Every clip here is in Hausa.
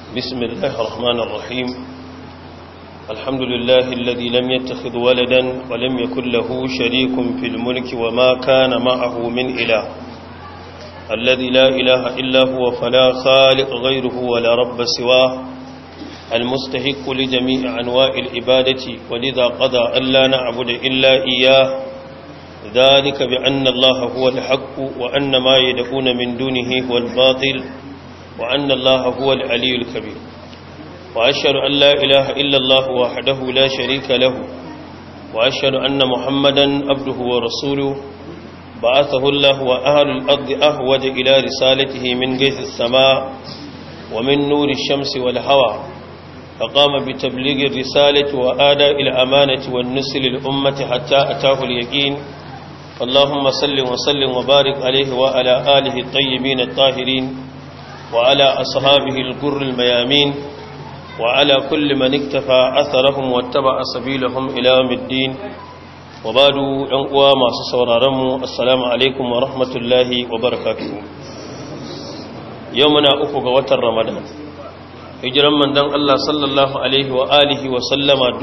بسم الله الرحمن الرحيم الحمد لله الذي لم يتخذ ولدا ولم يكن له شريك في الملك وما كان معه من إله الذي لا إله إلا هو فلا خالق غيره ولا رب سواه المستحق لجميع أنواع العبادة ولذا قضى ألا نعبد إلا إياه ذلك بأن الله هو الحق وأن ما يدعون من دونه هو الباطل وأن الله هو العلي الكبير وأشهد أن لا إله إلا الله وحده لا شريك له وأشهد أن محمدا عبده ورسوله بعثه الله وأهل الأرض أهوج إلى رسالته من جيث السماء ومن نور الشمس والهوى فقام بتبليغ الرسالة وآداء الأمانة والنسل للأمة حتى أتاه اليقين اللهم صل وسلم وبارك عليه وعلى آله الطيبين الطاهرين وعلى أصحابه القر الميامين وعلى كل من اكتفى أثرهم واتبع سبيلهم إلى يوم الدين وبعد أنقوى ما سسورارم السلام عليكم ورحمة الله وبركاته يومنا أفق وتر رمضان hijiran mandan Allah sallallahu Alaihi wa alihi wa sallama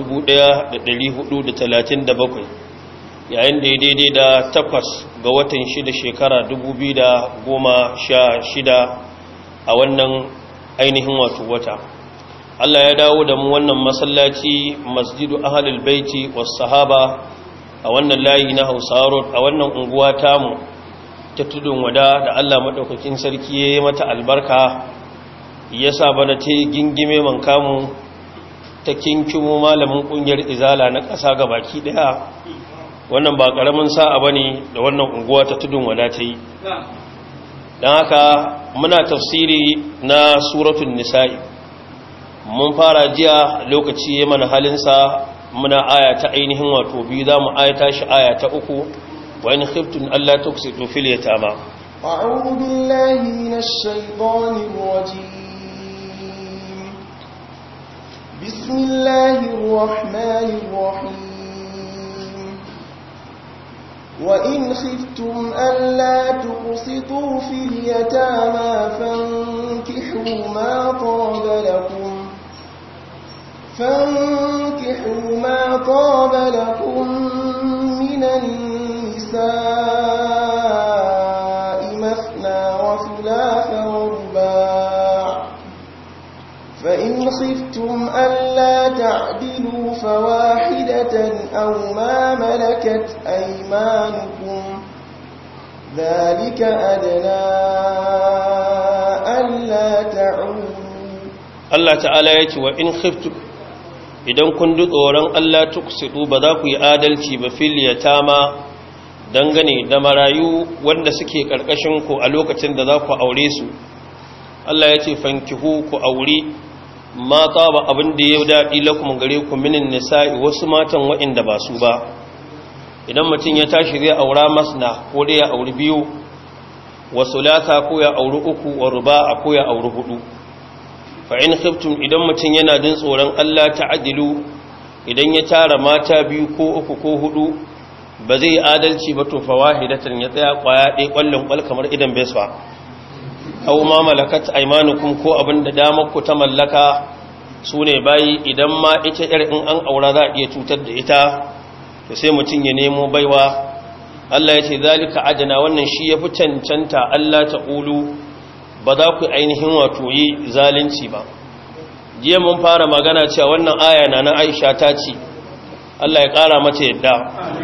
1437 yayin da ya daidai da takwas ga watan shida shekara 2016 a wannan ainihin wato wata Allah ya dawo da mu wannan masallaci masjidu ahalul baiti was sahaba a wannan layi na Hausa road a wannan unguwa tamu ta tudun wada da Allah madaukakin sarki ya yi mata albarka ya sa bana ta gingime man kamu ta kinkimo malamin kungiyar izala na ƙasa ga baki ɗaya wannan ba ƙaramin sa'a ba ne da wannan unguwa ta tudun wada ta yi don haka muna tafsiri na suratun nisa'i mun fara jiya lokaci ya mana halinsa muna aya ta ainihin wato biyu za mu ayata shi aya ta uku wa in khiftun Allah tuksitu fil yatama أعوذ بالله من الشيطان الرجيم بسم الله الرحمن الرحيم وإن خفتم ألا تقسطوا في اليتامى فانكحوا ما طاب لكم فانكحوا ما طاب لكم من النساء مثنى وثلاث ورباع فإن خفتم ألا تعدلوا فواحدة أو ما ملكت أيمانكم ذلك أدنى ألا تعودوا Allah ta'ala ya ce wa in khiftu idan kun ji tsoron Allah tuksidu ba za ku yi adalci ba fil yatama dangane da marayu wanda suke karkashin ku a lokacin da za ku aure su Allah ya ce fankihu ku aure mata ba abin da ya daɗi lakum gare ku minin nisa'i wasu matan waɗanda ba su ba idan mutum ya tashi zai aura masna ko dai ya auri biyu wasu lata ko ya auri uku wa ruba ko ya auri hudu fa in khiftum idan mutum yana jin tsoron Allah ta'adilu idan ya tara mata biyu ko uku ko hudu ba zai adalci ba to fa wahidatan ya tsaya kwaya ɗaya kwallon kwal kamar idan beswa aw ma malakat aymanukum ko abinda damar ku ta mallaka sune bayi idan ma ita yar in an aura za a iya cutar da ita to sai mutun ya nemo baiwa Allah ya ce zalika adana wannan shi yafi cancanta Allah ta ulu ba za ku ainihin wato yi zalunci ba jiya mun fara magana cewa wannan aya na na Aisha ta ce Allah ya kara mata yadda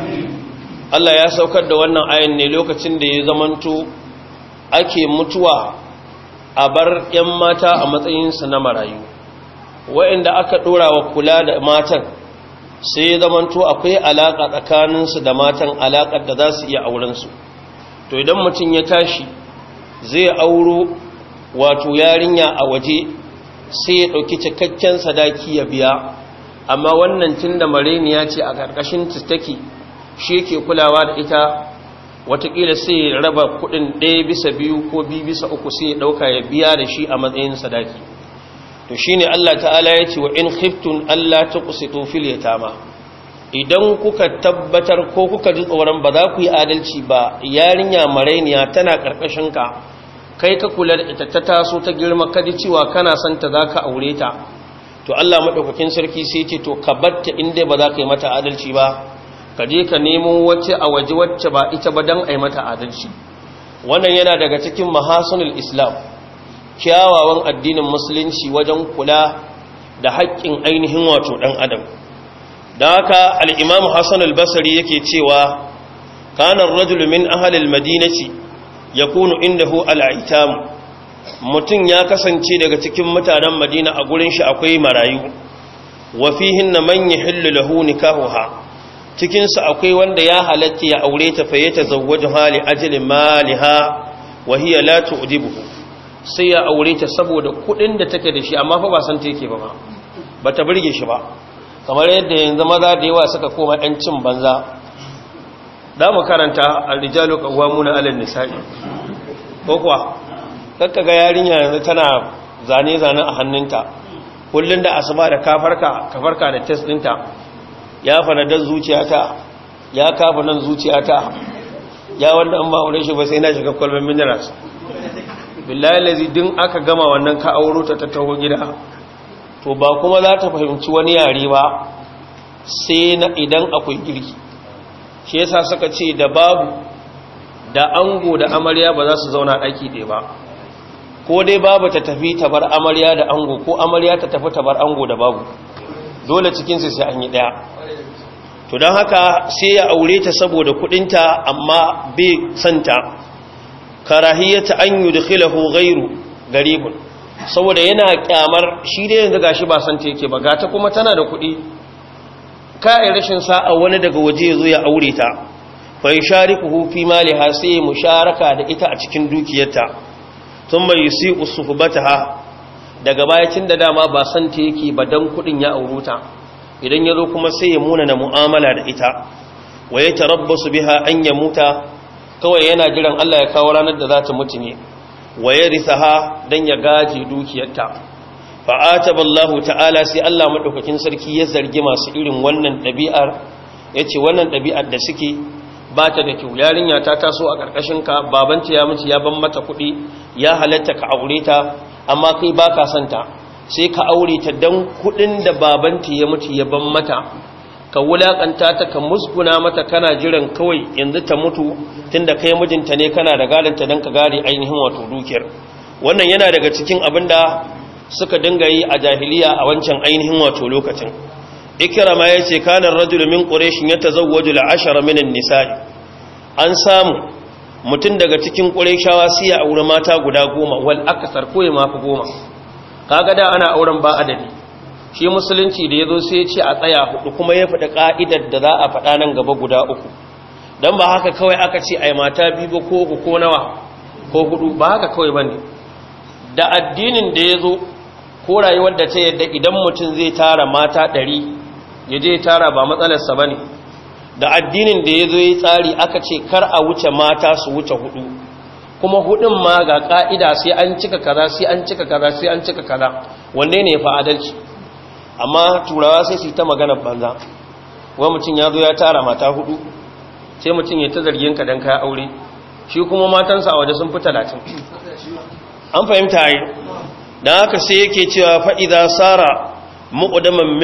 Allah ya saukar da wannan ayan ne lokacin da ya zamanto ake mutuwa a bar 'yan mata a matsayinsu na marayu wa'inda aka ɗora wa kula da matan sai ya zamanto akwai alaƙa tsakaninsu da matan alaƙar da za su iya aurensu to idan mutum ya tashi zai auro wato yarinya a waje sai ya ɗauki cikakken sadaki ya biya amma wannan tun da mareniya ce a ƙarƙashin take shi yake kulawa da ita watakila sai ya raba kudin ɗaya bisa biyu ko biyu bisa uku sai ya ɗauka ya biya da shi a matsayin sadaki to shi ne Allah ta'ala ya ce wa in khiftun Allah ta kusitu fil yatama idan kuka tabbatar ko kuka ji tsoron ba za ku yi adalci ba yarinya marainiya tana ka kai ka kula da ita ta taso ta girma ka ji cewa kana son ta zaka aure ta to Allah madaukakin sarki sai ce to ka batta inda ba za ka yi mata adalci ba ka je ka nemo wacce a waje wacce ba ita ba dan ai mata adalci wannan yana daga cikin mahasunul islam kyawawan addinin musulunci wajen kula da haƙƙin ainihin wato ɗan adam don haka al'imam hassan al-basari yake cewa kanar rajul min ahalil madinaci ya kunu inda hu al'aitamu mutum ya kasance daga cikin mutanen madina a gurin shi akwai marayu wafihin na manya hillu lahu nikahuha cikinsu akwai wanda ya halatta ya aure ta faye ta zawwaju hali ajalin maliha wahiyar la tu'dibuhu sai ya aure ta saboda kudin da take da shi amma fa ba san ta yake ba ba ba ta burge shi ba kamar yadda yanzu maza da yawa suka koma ɗan cin banza da mu karanta ar-rijalu qawwamuna 'ala an-nisa'i ko kuwa kakka ga yarinya yanzu tana zane zane a hannunta kullun da asuba da kafarka kafarka da test ɗinta ya fanadar zuciyata ya kafa nan zuciyata ya wanda an ba aure shi ba sai na shiga kwalban minerals billahi lazi din aka gama wannan ka auro ta taho gida to ba kuma za ta fahimci wani yare ba sai na idan akwai girki shi yasa suka ce da babu da ango da amarya ba za su zauna ɗaki ɗaya ba ko dai babu ta tafi ta bar amarya da ango ko amarya ta tafi ta bar ango da babu dole cikinsu sai an yi ɗaya to don haka sai ya aure ta saboda kuɗinta amma bai santa karahiyata an yudkhilahu ghayru garibun saboda yana kyamar shi da yanzu gashi ba san ta yake ba gata kuma tana da kuɗi kai rashin sa'a wani daga waje yazo ya aure ta fa yusharikuhu fi maliha sai musharaka da ita a cikin dukiyarta thumma yusi'u suhbataha daga bayacin da dama ba san ta yake ba dan kuɗin ya auruta idan yazo kuma sai ya muna na mu'amala da ita wa yatarabbasu biha an yamuta kawai yana jiran Allah ya kawo ranar da za ta mutu ne wa ya risaha don ya gaji dukiyarta fa'ataba Allah ta'ala sai Allah maɗaukakin sarki ya zargi masu irin wannan ɗabi'ar ya ce wannan ɗabi'ar da suke ba ta da kyau yarinya ta taso a ƙarƙashinka babanta ya mutu ya ban mata kuɗi ya halatta ka aure ta amma kai ba ka santa sai ka aure ta don kuɗin da babanta ya mutu ya ban mata ka wulakanta ta ka musguna mata kana jiran kawai yanzu ta mutu tunda kai mijinta ne kana da galanta don ka gari ainihin wato dukiyar wannan yana daga cikin abin da suka dinga yi a jahiliya a wancan ainihin wato lokacin ikrama ya ce kanar rajul min quraishin ya tazawwaju al-ashara min an-nisa'i an samu mutum daga cikin quraishawa sai ya aure mata guda goma wal akthar ko ya mafi goma kaga da ana auren ba adadi shi musulunci da ya zo sai ce a tsaya hudu kuma ya faɗi ƙa'idar da za a faɗa nan gaba guda uku don ba haka kawai aka ce ai mata biyu ba ko uku ko nawa ko hudu ba haka kawai ba ne da addinin da ya zo ko rayuwar da ta yadda idan mutum zai tara mata ɗari ya je tara ba matsalarsa ba ne da addinin da ya zo ya tsari aka ce kar a wuce mata su wuce hudu kuma hudun ma ga ƙa'ida sai an cika kaza sai an cika kaza sai an cika kaza wanne ne ya fa adalci amma turawa sai su yi ta magana banza wani mutum ya zo ya tara mata hudu sai mutum ya ta zargin ka don kaya aure shi kuma matansa a waje sun fi talatin an fahimta yi don haka sai yake cewa fa'iza tsara mu'udaman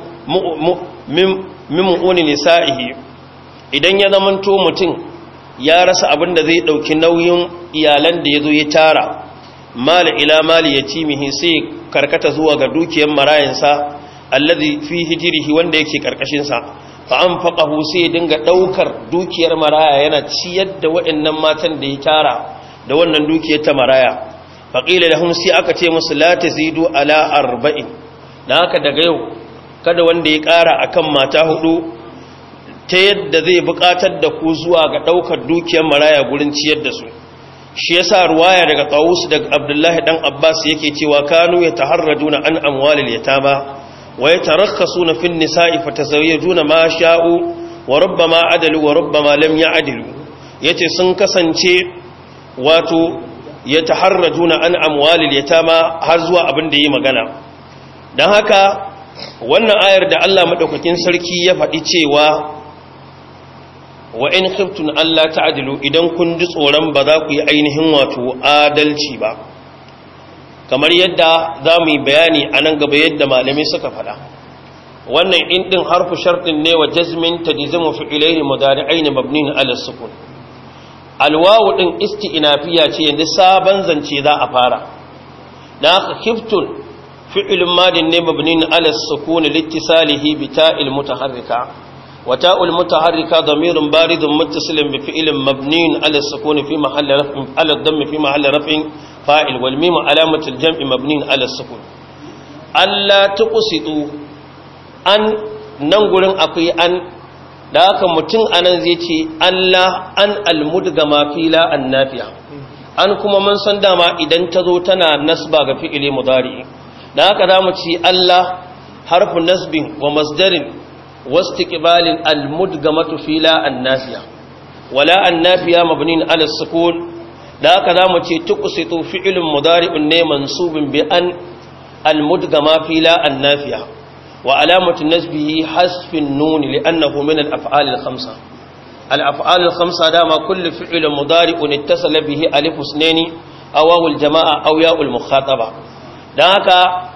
min mu'uni nisa'ihi idan ya zamanto mutum ya rasa abin da zai ɗauki nauyin iyalan da ya zo ya tara mali ila mali ya cimihi sai karkata zuwa ga dukiyar marayansa allazi fi hijrihi wanda yake karkashin sa fa anfaqahu sai dinga daukar dukiyar maraya yana ciyar da waɗannan matan da ya tara da wannan dukiyar ta maraya fa qila lahum sai aka ce musu la tazidu ala arba'in dan haka daga yau kada wanda ya ƙara akan mata hudu ta yadda zai buƙatar da ku zuwa ga daukar dukiyar maraya gurin ciyar da su shi yasa ruwaya daga Tawus daga Abdullahi dan Abbas yake cewa kanu yataharrajuna an amwalil yatama ويترخصون في النساء فتزوجون ما شاءوا وربما عدلوا وربما لم يعدلوا yace sun kasance wato yataharrajuna an amwalil yatama har zuwa abin da yi magana dan haka wannan ayar da Allah madaukakin sarki ya faɗi cewa wa in khiftun Allah ta'dilu idan kun ji tsoron ba za ku yi ainihin wato adalci ba kamar yadda za mu yi bayani a nan gaba yadda malamai suka faɗa wannan in din harfu shartin ne wa jazmin tadizimu fi'ilaini mudari'aini mabnin ala sukun alwawu din isti'nafiya ce yanzu sabon zance za a fara dan haka khiftun fi'ilun madin ne mabnin ala sukun liittisalihi bi ta'il mutaharrika wa ta'ul mutaharrika damirun baridun muttasilin bi fi'ilin mabnin ala sukun fi mahalli raf'in ala dhamm fi mahalli raf'in fa'il wal mim alamatu al jam'i mabnin ala sukun alla tuqsitu an nan gurin akwai an da haka mutum anan zai ce Allah an almudgama fila annafiya an kuma mun san dama idan ta zo tana nasba ga fi'ili mudari da haka za mu ci Allah harfu nasbin wa masdarin wastiqbalin almudgamatu fila annafiya wala annafiya mabnin ala sukun da haka za mu ce tuqsitu fi'ilun mudari'un ne mansubin bi an almudgama fila annafiya وعلامة نسبه حذف النون لأنه من الأفعال الخمسة الأفعال الخمسة دام كل فعل مضارع اتصل به ألف اثنين أو الجماعة أو ياء المخاطبة ذاك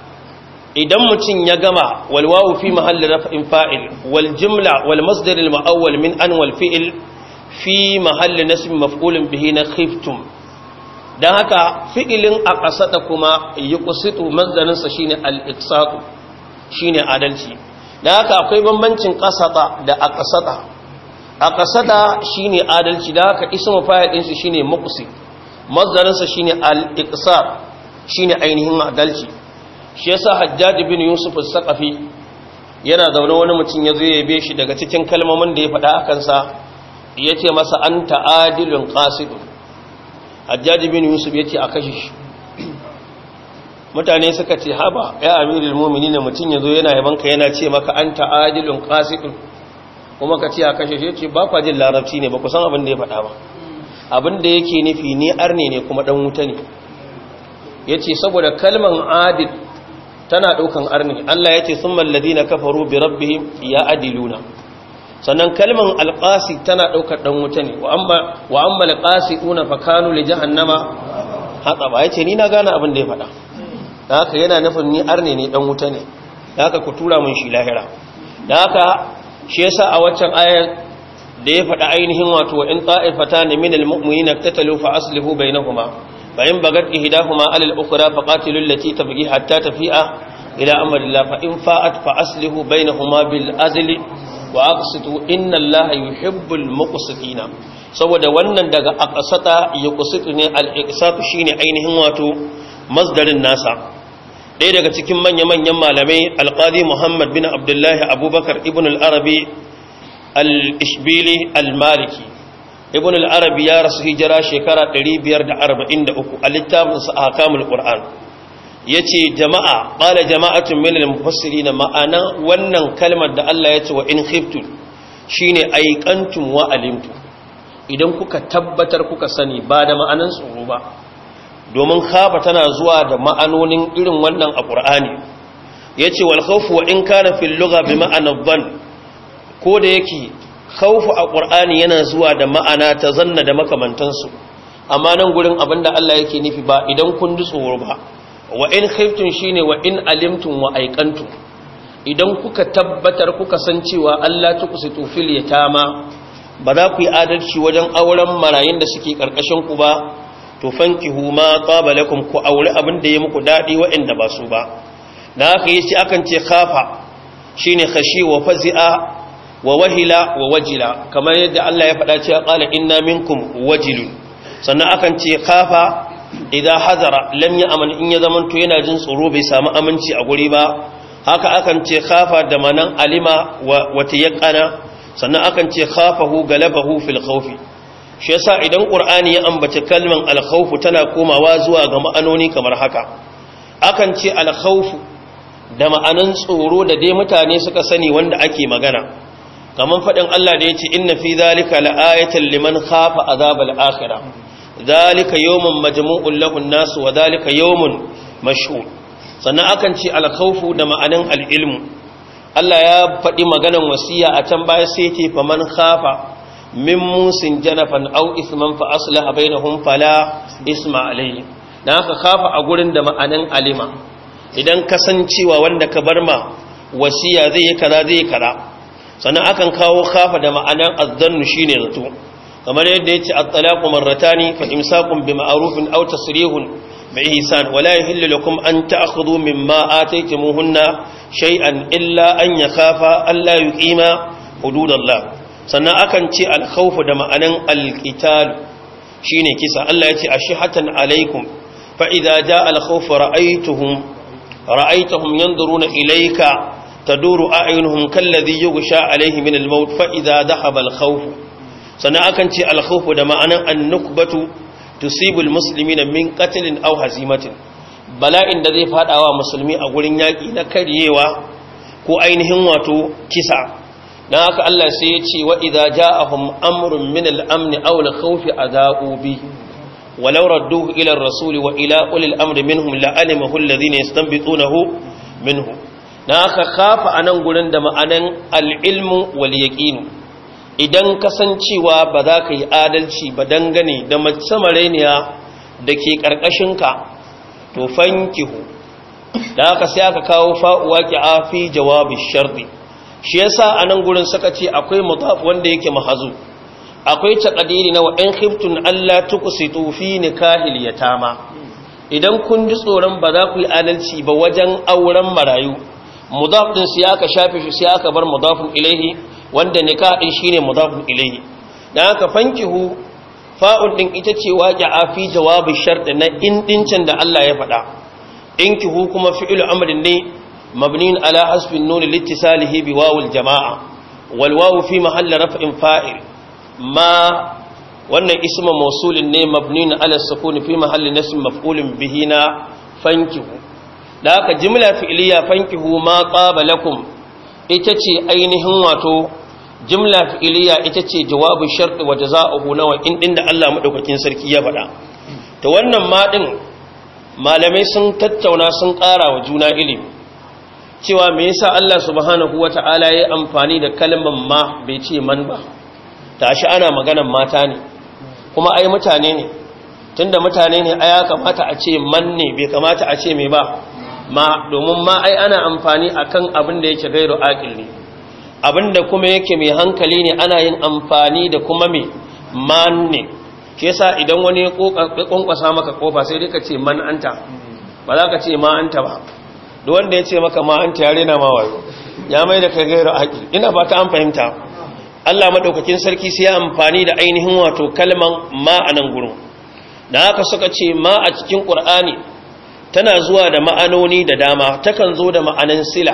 idan mutum ya gama walwawu fi mahalli raf'in fa'il wal jumla wal masdar al mu'awwal min an wal fi'il fi mahalli nasb maf'ulun bihi na khiftum dan haka fi'ilin aqsata kuma yuqsitu masdarin sa shine al iqsatu shine adalci da haka akwai bambancin kasata da aqsata aqsata shine adalci da haka ismu fa'il din shi shine muqsi mazdarin sa shine al-iqsar shine ainihin adalci shi yasa hajjaj bin yusuf as-saqafi yana zaune wani mutum yazo ya yabe shi daga cikin kalmomin da ya faɗa akan sa yace masa anta adilun qasid hajjaj bin yusuf yace a kashe shi mutane suka ce haba ya amirul mu'minin mutum yazo yana yabanka yana ce maka anta adilun qasidun kuma ka ce a kashe shi ce ba kwa jin larabci ne ba ku san abin da ya faɗa ba abin da yake nufi ni arne ne kuma dan wuta ne yace saboda kalman adil tana daukan arne Allah yace summal ladina kafaru bi rabbihim ya adiluna sannan kalman alqasi tana daukar dan wuta ne wa amma wa amma alqasituna fa kanu li jahannama hataba yace ni na gane abin da ya faɗa da haka yana nufin ni arne ne dan wuta ne da haka ku tura mun shi lahira da haka shi yasa a waccan ayar da ya faɗa ainihin wato wa in ta'ifatan min almu'minina tatalu fa aslihu bainahuma fa in bagat ihdahuma ala al-ukhra fa qatilu allati tabghi hatta tafi'a ila amrillah fa in fa'at fa aslihu bainahuma bil azli wa aqsitu inna allaha yuhibbul muqsitina saboda wannan daga aqsata yuqsitu ne al-iqsatu shine ainihin wato masdarin nasa ɗaya daga cikin manya-manyan malamai alƙadi muhammad bin abdullahi abubakar ibn al'arabi al-ishbili al-maliki ibn al'arabi ya rasu hijira shekara 543 a littafinsa a hakamul ƙur'an ya ce jama'a ƙala jama'atun milil mufassiri na ma'ana wannan kalmar da Allah ya ce wa in khiftun shi ne aikantun wa alimtu idan kuka tabbatar kuka sani ba da ma'anan tsoro ba domin khafa tana zuwa da ma'anonin irin wannan a ƙur'ani ya ce wal khawfu wa in kana fil lugha bi ma'anar ban ko da yake khawfu a ƙur'ani yana zuwa da ma'ana ta zanna da makamantansu amma nan gurin abinda Allah yake nufi ba idan kun ji tsoro ba wa in khiftum shine wa in alimtum wa aiqantum idan kuka tabbatar kuka san cewa Allah tuqsitu fil yatama ba za ku yi adalci wajen auren marayun da suke karkashin ku ba to fankihu ma taba lakum ku aure abin da ya muku dadi waɗanda ba su ba da haka yace akan ce khafa shine khashi wa fazi'a wa wahila wa wajila kamar yadda Allah ya faɗa cewa qala inna minkum wajilun sannan akan ce khafa idan hazara lam ya aman in ya zamanto yana jin tsoro bai samu aminci a guri ba haka akan ce khafa da manan alima wa tayaqqana sannan akan ce khafahu galabahu fil khawfi shi yasa idan qur'ani ya ambace kalman al khawfu tana komawa zuwa ga ma'anoni kamar haka akan ce al khawfu da ma'anan tsoro da dai mutane suka sani wanda ake magana kaman fadin Allah da yace inna fi zalika la'ayatan liman khafa azabal akhirah ذلك يوم مجموع له الناس وذلك يوم مشهور sannan akan ce alkhawfu da ma'anan al'ilmu Allah ya faɗi maganan wasiya a can baya sai ce fa man khafa min musin janafan aw isman fa aslaha bainahum fala isma alayhi dan haka khafa a gurin da ma'anan alima idan kasancewa wanda ka bar ma wasiya zai yi kaza zai yi kaza sannan akan kawo khafa da ma'anan azzannu shine zato kamar yadda yace at-talaqu marratani fa imsakun bi ma'rufin aw tasrihun bi ihsan wala yahillu lakum an ta'khudhu mimma ataytumuhunna shay'an illa an yakhafa alla yuqima hududallah sannan akan ce al-khawf da ma'anan al-qital shine kisa Allah yace ashihatan alaikum fa idza jaa al-khawf ra'aytuhum ra'aytahum yanzuruna ilayka تدور أعينهم كالذي يغشى عليه من الموت فإذا ذهب الخوف sannan akan ce alkhawfu da ma'anan annukbatu tusibul muslimina min qatlin aw hazimatin bala'in da zai fadawa musulmi a gurin yaki na karyewa ko ainihin wato kisa dan haka Allah sai ya ce wa idza ja'ahum amrun min al-amn aw al-khawfi adha'u bi walau radduhu ila ar-rasul wa ila ulil amri minhum la'alimahu alladhina yastanbitunahu minhu dan haka khafa anan gurin da ma'anan al-ilmu wal yaqinu idan kasancewa ba za ka yi adalci ba dangane da mace mareniya da ke ƙarƙashinka to fankihu da aka sai aka kawo fa'uwa ki afi jawabi shardi shi yasa a nan gurin suka ce akwai mutaf wanda yake mahazu akwai taƙadiri na wa'in khiftun Allah tukusitu fi nikahil yatama idan kun ji tsoron ba za ku yi adalci ba wajen auren marayu mudaf din sai aka shafe shi sai aka bar mudafun ilaihi wanda nikah din shine mudafun ilayhi dan haka fankihu fa'ul din ita ce waqi'a fi jawabi shart na in dincin da Allah ya faɗa inkihu kuma fi'lu amrin ne mabniun ala hasbi an-nun liittisalihi bi wawil jamaa wal wawu fi mahalli raf'in fa'il ma wannan ismu mawsulin ne mabniun ala sukun fi mahalli nasb maf'ulin bihi na fankihu da haka jumla fi'liya fankihu ma qabalakum ita ce ainihin wato jimla fi'iliya ita ce jawabu sharɗi wa jaza'uhu nawa in din da Allah madaukakin sarki ya faɗa to wannan ma din malamai sun tattauna sun ƙara wa juna ilimi cewa me yasa Allah subhanahu wata'ala ya amfani da kalmar ma bai ce man ba tashi ana maganan mata ne kuma ai mutane ne tunda mutane ne ai ya kamata a ce man ne bai kamata a ce me ba ma domin ma ai ana amfani akan abin da yake gairu aqil ne abinda kuma yake mai hankali ne ana yin amfani da kuma mai man ne ke yasa idan wani ya kwankwasa maka kofa sai dai ka ce man anta ba za ka ce ma anta ba da wanda ya ce maka ma anta ya rena ma wayo ya mai da kai gairu aqil ina ba ta an fahimta Allah madaukakin sarki sai ya amfani da ainihin wato kalman ma a nan gurin da haka suka ce ma a cikin qur'ani tana zuwa da ma'anoni da dama takan zo da ma'anan sila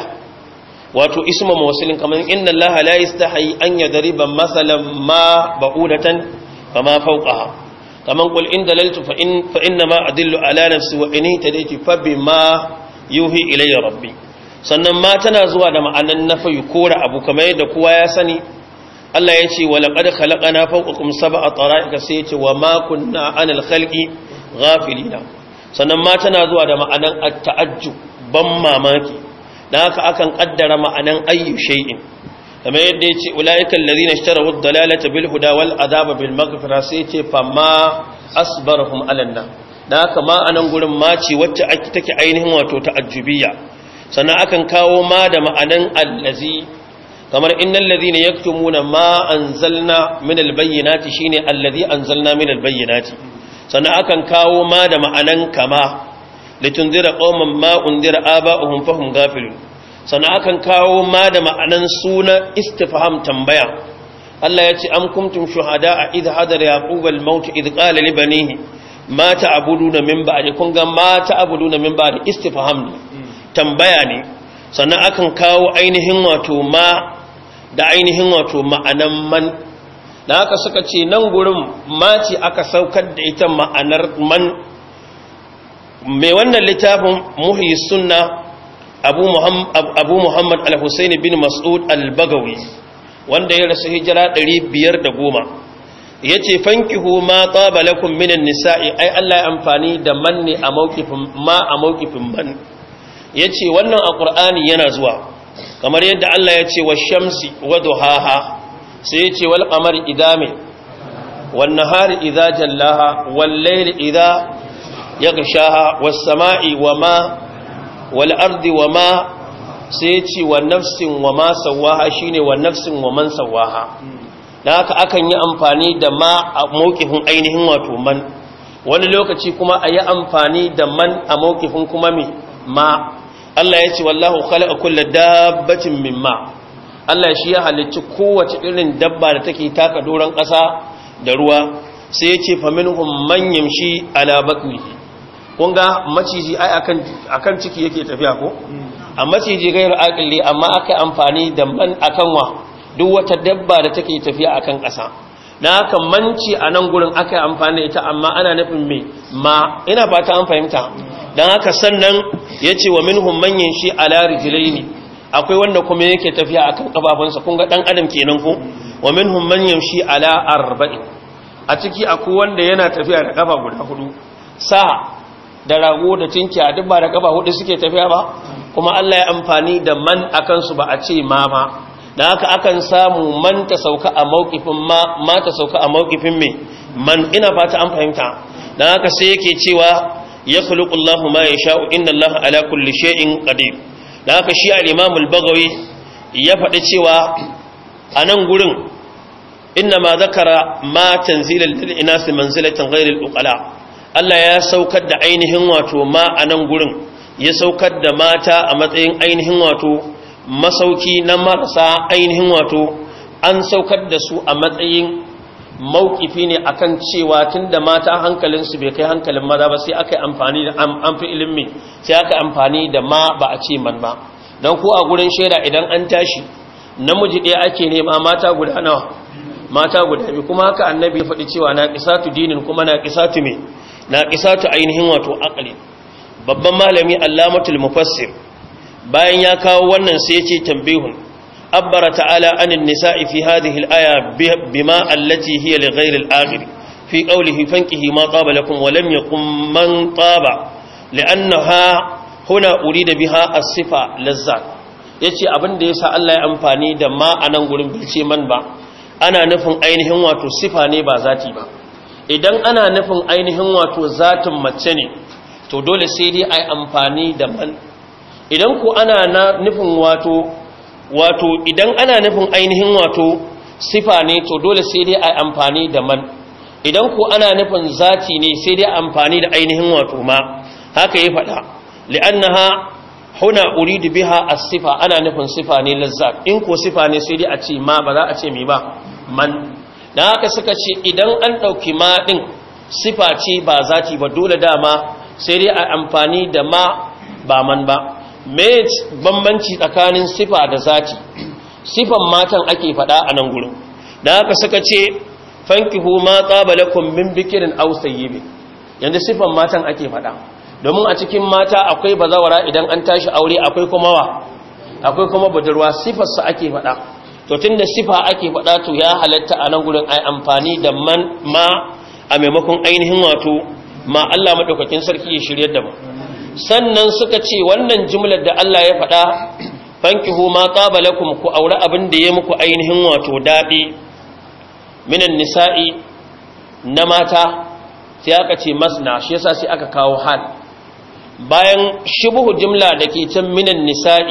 wato isma mawsilin kamar inna allaha la yastahi an yadriba masalan ma ba'udatan fama fawqaha kaman qul in dalaltu fa in fa inna ma adillu ala nafsi wa in tadaytu fa bima yuhi ilayya rabbi sannan ma tana zuwa da ma'anan nafi kora abu kamar yadda kowa ya sani Allah ya ce wa laqad khalaqna fawqakum sab'a tara'ika sai ya ce wa ma kunna 'anil khalqi ghafilina sannan ma tana zuwa da ma'anan at-ta'ajjub ban mamaki dan haka akan kaddara ma'anan ayyu shay'in kamar yadda yace ulaiikal ladina ishtaraw ad-dalalata bil huda wal adaba bil maghfira sai yace famma asbarahum alanna dan haka ma anan gurin ma ce wacce ake take ainihin wato ta'ajjubiyya sannan akan kawo ma da ma'anan allazi kamar innal ladina yaktumuna ma anzalna min al-bayyinati shine allazi anzalna min al-bayyinati sannan akan kawo ma da ma'anan kama litunzira qauman ma undira aba'uhum fahum ghafilun sannan akan kawo ma da ma'anan suna istifham tambaya Allah ya ce am kuntum shuhada'a idh hadara yaqub al-maut idh qala li banihi ma ta'buduna min ba'di kun ga ma ta'buduna min ba'di istifham ne tambaya ne sannan akan kawo ainihin wato ma da ainihin wato ma'anan man da haka suka ce nan gurin maci aka saukar da ita ma'anar man mai wannan littafin muhi sunna abu muhammad al-husain bin mas'ud al-bagawi wanda ya rasu hijira 510 ya ce fankihu ma tsaba lakum minan nisa'i ai Allah ya amfani da man ne a mawkifin ma a mawkifin man ya ce wannan a ƙur'ani yana zuwa kamar yadda Allah ya ce wa shamsi wa duhaha sai ya ce wal qamari idame wan nahari idza jallaha wal layli idza yaghshaha was sama'i wama wal ardi wama sai ya ce wa nafsin wama sawaha shine wa nafsin wa man sawaha dan haka akan yi amfani da ma a mawqifin ainihin wato man wani lokaci kuma a yi amfani da man a mawqifin kuma me ma Allah ya ce wallahu khalaqa kulla dabbatin mimma Allah shi ya halicci kowace irin dabba da take taka doron ƙasa da ruwa sai ya ce fa minhum man yamshi ala batnihi kun ga maciji ai akan akan ciki yake tafiya ko a maciji gairu aqli amma aka amfani da man akan wa duk wata dabba da take tafiya akan ƙasa na haka manci a nan gurin aka amfani ita amma ana nufin me ma ina fata an fahimta dan haka sannan yace wa minhum man yamshi ala rijlaini akwai wanda kuma yake tafiya akan kafafunsa kun ga dan adam kenan ko wa minhum man yamshi ala arba'in a ciki akwai wanda yana tafiya da kafa guda hudu sa da rago da tinki a duk ba da kafa hudu suke tafiya ba kuma Allah ya amfani da man akan su ba a ce ma ba dan haka akan samu man ta sauka a mauqifin ma ma ta sauka a mauqifin me man ina fata an fahimta dan haka sai yake cewa yakhluqullahu ma yasha'u inna Allaha ala kulli shay'in qadir da haka shi al-imam al-bagawi ya faɗi cewa a nan gurin inna ma zakara ma tanzilal lil inasi manzilatan ghayr al-uqala Allah ya saukar da ainihin wato ma a nan gurin ya saukar da mata a matsayin ainihin wato masauki na marasa ainihin wato an saukar da su a matsayin maukifi ne akan cewa tunda mata hankalinsu bai kai hankalin maza ba sai aka yi amfani da an fi ilimi sai aka amfani da ma ba a ce man ba don ko a gurin shaida idan an tashi namiji ɗaya ake nema mata guda nawa mata guda biyu kuma haka annabi ya faɗi cewa na ƙisatu dinin kuma na ƙisatu me na ƙisatu ainihin wato akali babban malami allamatul mufassir bayan ya kawo wannan sai ya ce tambihun أبر تعالى عن النساء في هذه الآية بما التي هي لغير الآخر في قوله فانكه ما طاب لكم ولم يقم من طاب لأنها هنا أريد بها الصفة للذات yace abin da yasa Allah ya amfani da ma anan gurin bilce man ba ana nufin ainihin wato sifa ne ba zati ba idan ana nufin ainihin wato zatin mace ne to dole sai dai ai amfani da man idan ku ana nufin wato wato idan ana nufin ainihin wato sifa ne to dole sai dai a amfani da man idan ko ana nufin zati ne sai dai amfani da ainihin wato ma haka ya faɗa li'annaha huna uridu biha as-sifa ana nufin sifa ne lazzat in ko sifa ne sai dai a ce ma ba za a ce me ba man dan haka suka ce idan an dauki ma din sifa ce ba zati ba dole dama sai dai a amfani da ma ba man ba me bambanci tsakanin sifa da zati sifan matan ake faɗa a nan gurin da haka suka ce fankihu ma qabalakum min bikirin aw sayyibin yanda sifan matan ake faɗa domin a cikin mata akwai bazawara idan an tashi aure akwai kuma wa akwai kuma budurwa sifar sa ake faɗa to tunda sifa ake faɗa to ya halatta a nan gurin ai amfani da man ma a maimakon ainihin wato ma Allah madaukakin sarki ya shiryar da mu sannan suka ce wannan jimlar da Allah ya faɗa fankihu ma qabalakum ku aure abin da ya muku ainihin wato dadi minan nisa'i na mata sai aka ce masna shi yasa sai aka kawo hal bayan shubuhu jimla da ke can minan nisa'i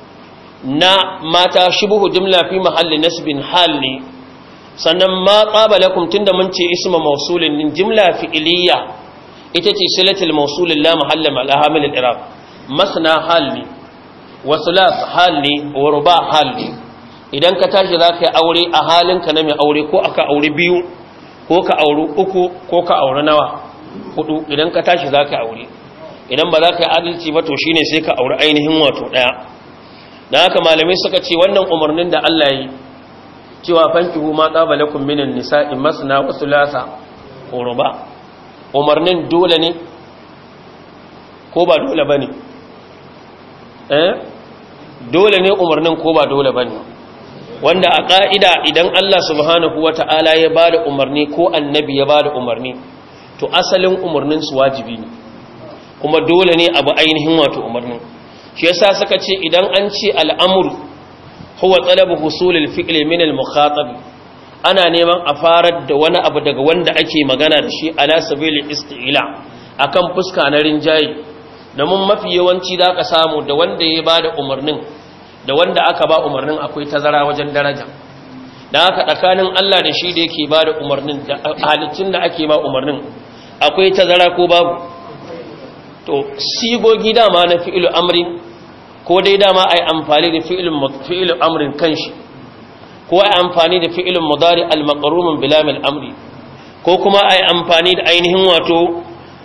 na mata shubuhu jimla fi mahalli nasbin hal ne sannan ma qabalakum tunda mun ce isma mausulin jimla fi'iliya ita ce silatul mausulin la mahalla mal ahamil al-iraq masna hal ne wa sulas hal ne wa ruba hal ne idan ka tashi zaka yi aure a halinka na mai aure ko aka aure biyu ko ka aure uku ko ka aure nawa hudu idan ka tashi zaka yi aure idan ba za ka yi adalci ba to shine sai ka aure ainihin wato daya dan haka malamai suka ce wannan umarnin da Allah yi cewa fankihu ma qabalakum minan nisa'i masna wa thulatha wa ruba umarnin dole ne ko ba dole ba ne eh dole ne umarnin ko ba dole ba ne wanda a ƙa'ida idan Allah subhanahu wa ta'ala ya ba da umarni ko annabi ya ba da umarni to asalin umarnin su wajibi ne kuma dole ne abu ainihin wato umarnin shi yasa suka ce idan an ce al'amuru huwa talabu husulil fi'li min al-mukhatab ana neman a farar da wani abu daga wanda ake magana da shi ala sabilil isti'la akan fuska na rinjaye domin mafi yawanci zaka samu da wanda ya bada umarnin da wanda aka ba umarnin akwai tazara wajen daraja dan haka tsakanin Allah da shi da yake bada umarnin da halittun da ake ba umarnin akwai tazara ko babu to sigogi dama na fi'il amri ko dai dama ai amfani da fi'il fi'il amrin kanshi ko ai amfani da fi'il mudari al-maqrun bi lam al-amri ko kuma ai amfani da ainihin wato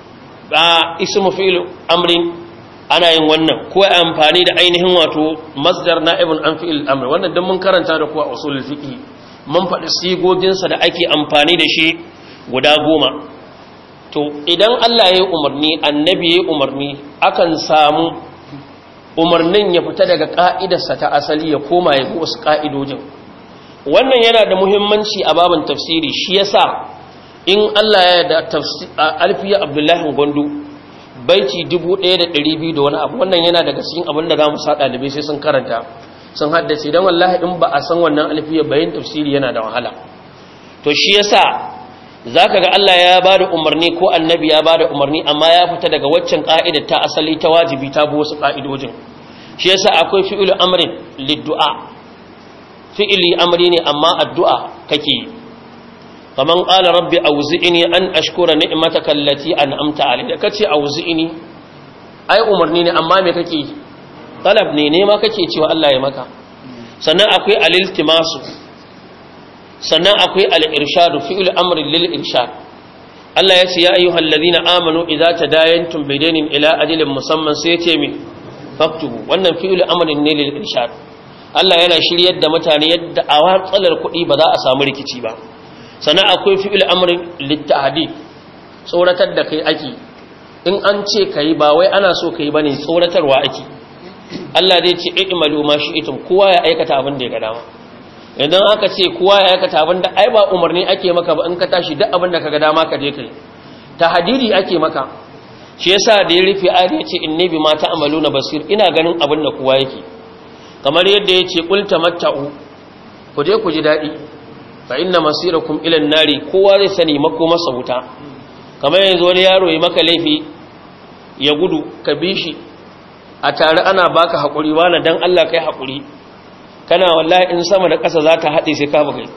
ba ismu fi'il amrin ana yin wannan ko ai amfani da ainihin wato masdar na'ibun an fi'il amri wannan dan mun karanta da kuwa usulul fiqh mun faɗi sigogin sa da ake amfani da shi guda goma to idan Allah ya yi umarni annabi ya yi umarni akan samu umarnin ya fita daga ka'idarsa ta asali ya koma ya wasu ka'idojin wannan yana da muhimmanci a babin tafsiri shi yasa in Allah ya da alfiya abdullahi gondo baiti 1200 da wani abu wannan yana daga cikin abin da zamu sa dalibai sai sun karanta sun haddace dan wallahi in ba a san wannan alfiya bayin tafsiri yana da wahala to shi yasa zaka ga Allah ya bada umarni ko annabi ya bada umarni amma ya fita daga waccan ka'idar ta asali ta wajibi ta bi wasu ka'idojin shi yasa akwai fi'lu amrin lid-du'a fi'ili amri ne amma addu'a kake yi kaman qala rabbi awzi'ni an ashkura ni'mataka allati an'amta alayya kace awzi'ni ai umarni ne amma me kake talab ne ne ma kake cewa Allah ya maka sannan akwai al-iltimasu sannan akwai al-irshadu fi'il amri lil irshad Allah ya ce ya ayyuhal ladina amanu idza tadayantum bidainin ila ajalin musamman sai ya ce mi faktubu wannan fi'il amrin ne lil irshad Allah yana shiryar da mutane yadda a watsalar kuɗi ba za a samu rikici ba sannan akwai fi'il amrin littahadi tsoratar da kai ake in an ce kai ba wai ana so kai bane tsoratarwa ake Allah zai ce i'malu ma shi'tum kowa ya aikata abin da ya ga dama idan aka ce kowa ya aikata abin da ai ba umarni ake maka ba in ka tashi duk abin da ka ga dama ka je kai tahdidi ake maka shi yasa da ya rufe ayat ya ce inni bima ta'maluna basir ina ganin abin da kowa yake kamar yadda ya ce ƙulta matta'u ku je ku ji daɗi fa inna masirakum ilan nari kowa zai sani mako masa wuta kamar yanzu wani yaro ya maka laifi ya gudu ka bi shi a tare ana baka haƙuri wani dan Allah kai haƙuri kana wallahi in sama da ƙasa za ta haɗe sai ka bugai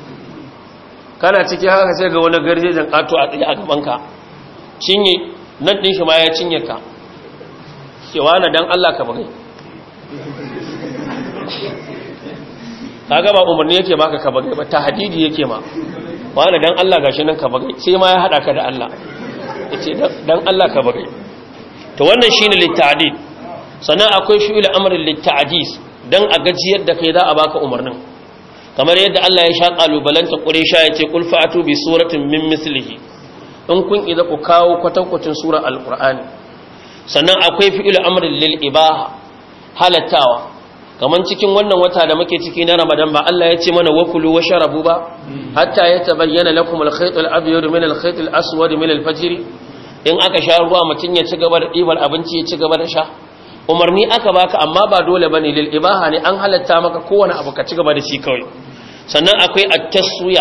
kana ciki haka sai ga wani garjejen ƙato a tsaye a gabanka cinye nan ɗin shi ma ya cinye ka cewa na dan Allah ka bugai kaga ba umarni yake baka ka bagai ba tahdidi yake ma wani dan Allah gashi nan ka bagai sai ma ya hada ka da Allah yace dan Allah ka bagai to wannan shine litta'did sannan akwai fi'il amrin litta'dis dan a gajiyar da kai za a baka umarnin kamar yadda Allah ya sha kalubalanta Quraysha yace qul fa'atu bi suratin min mislihi in kun idza ku kawo kwatankwacin sura alqur'ani sannan akwai fi'il amrin lil ibaha halattawa kaman cikin wannan wata da muke ciki na Ramadan ba Allah ya ce mana wakulu wa sharabu ba hatta ya tabayyana lakum al-khayt al-abyad min al-khayt al-aswad min al-fajr in aka sha ruwa mutun ya ci gaba da dibar abinci ya ci gaba da sha umarni aka baka amma ba dole bane lil ibaha ne an halatta maka kowane abu ka ci gaba da shi kawai sannan akwai at-taswiya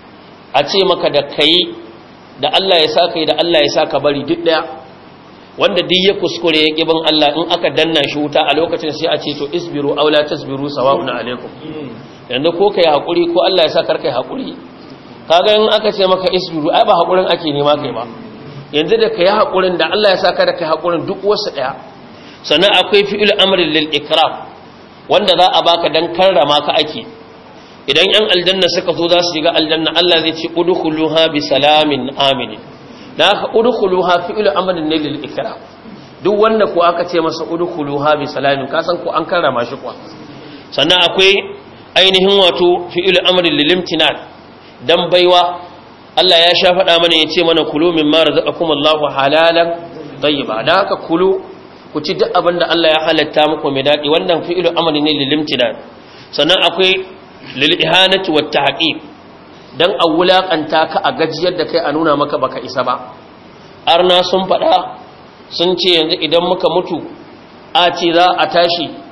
a ce maka da kai da Allah ya saka da Allah ya saka bari duk daya wanda duk ya kuskure ya kibin Allah in aka danna shi wuta a lokacin sai a ce to isbiru aw la tasbiru sawa'un alaikum yanzu ko kai hakuri ko Allah ya sa kar kai hakuri kaga in aka ce maka isbiru ai ba hakurin ake nema kai ba yanzu da kai hakurin da Allah ya sa ka da kai hakurin duk wasu daya sannan akwai fi'il amrin lil ikram wanda za a baka dan karrama ka ake idan yan aljanna suka zo za su shiga aljanna Allah zai ce udkhuluha bi salamin aminin da aka udkhuluha fi'lu amrin ne lil ikram duk wanda ko aka ce masa udkhuluha bi salamin ka san ko an karrama shi kuwa sannan akwai ainihin wato fi'lu amrin lil imtinan dan baiwa Allah ya sha faɗa mana yace mana kulu mimma razaqakum Allahu halalan tayyiba da haka kulu ku ci duk abinda Allah ya halatta muku mai dadi wannan fi'lu amrin ne lil imtinan sannan akwai lil ihanati wat tahqiq dan a wulakanta ka a gajiyar da kai a nuna maka baka isa ba arna sun faɗa sun ce yanzu idan muka mutu a ce za a tashi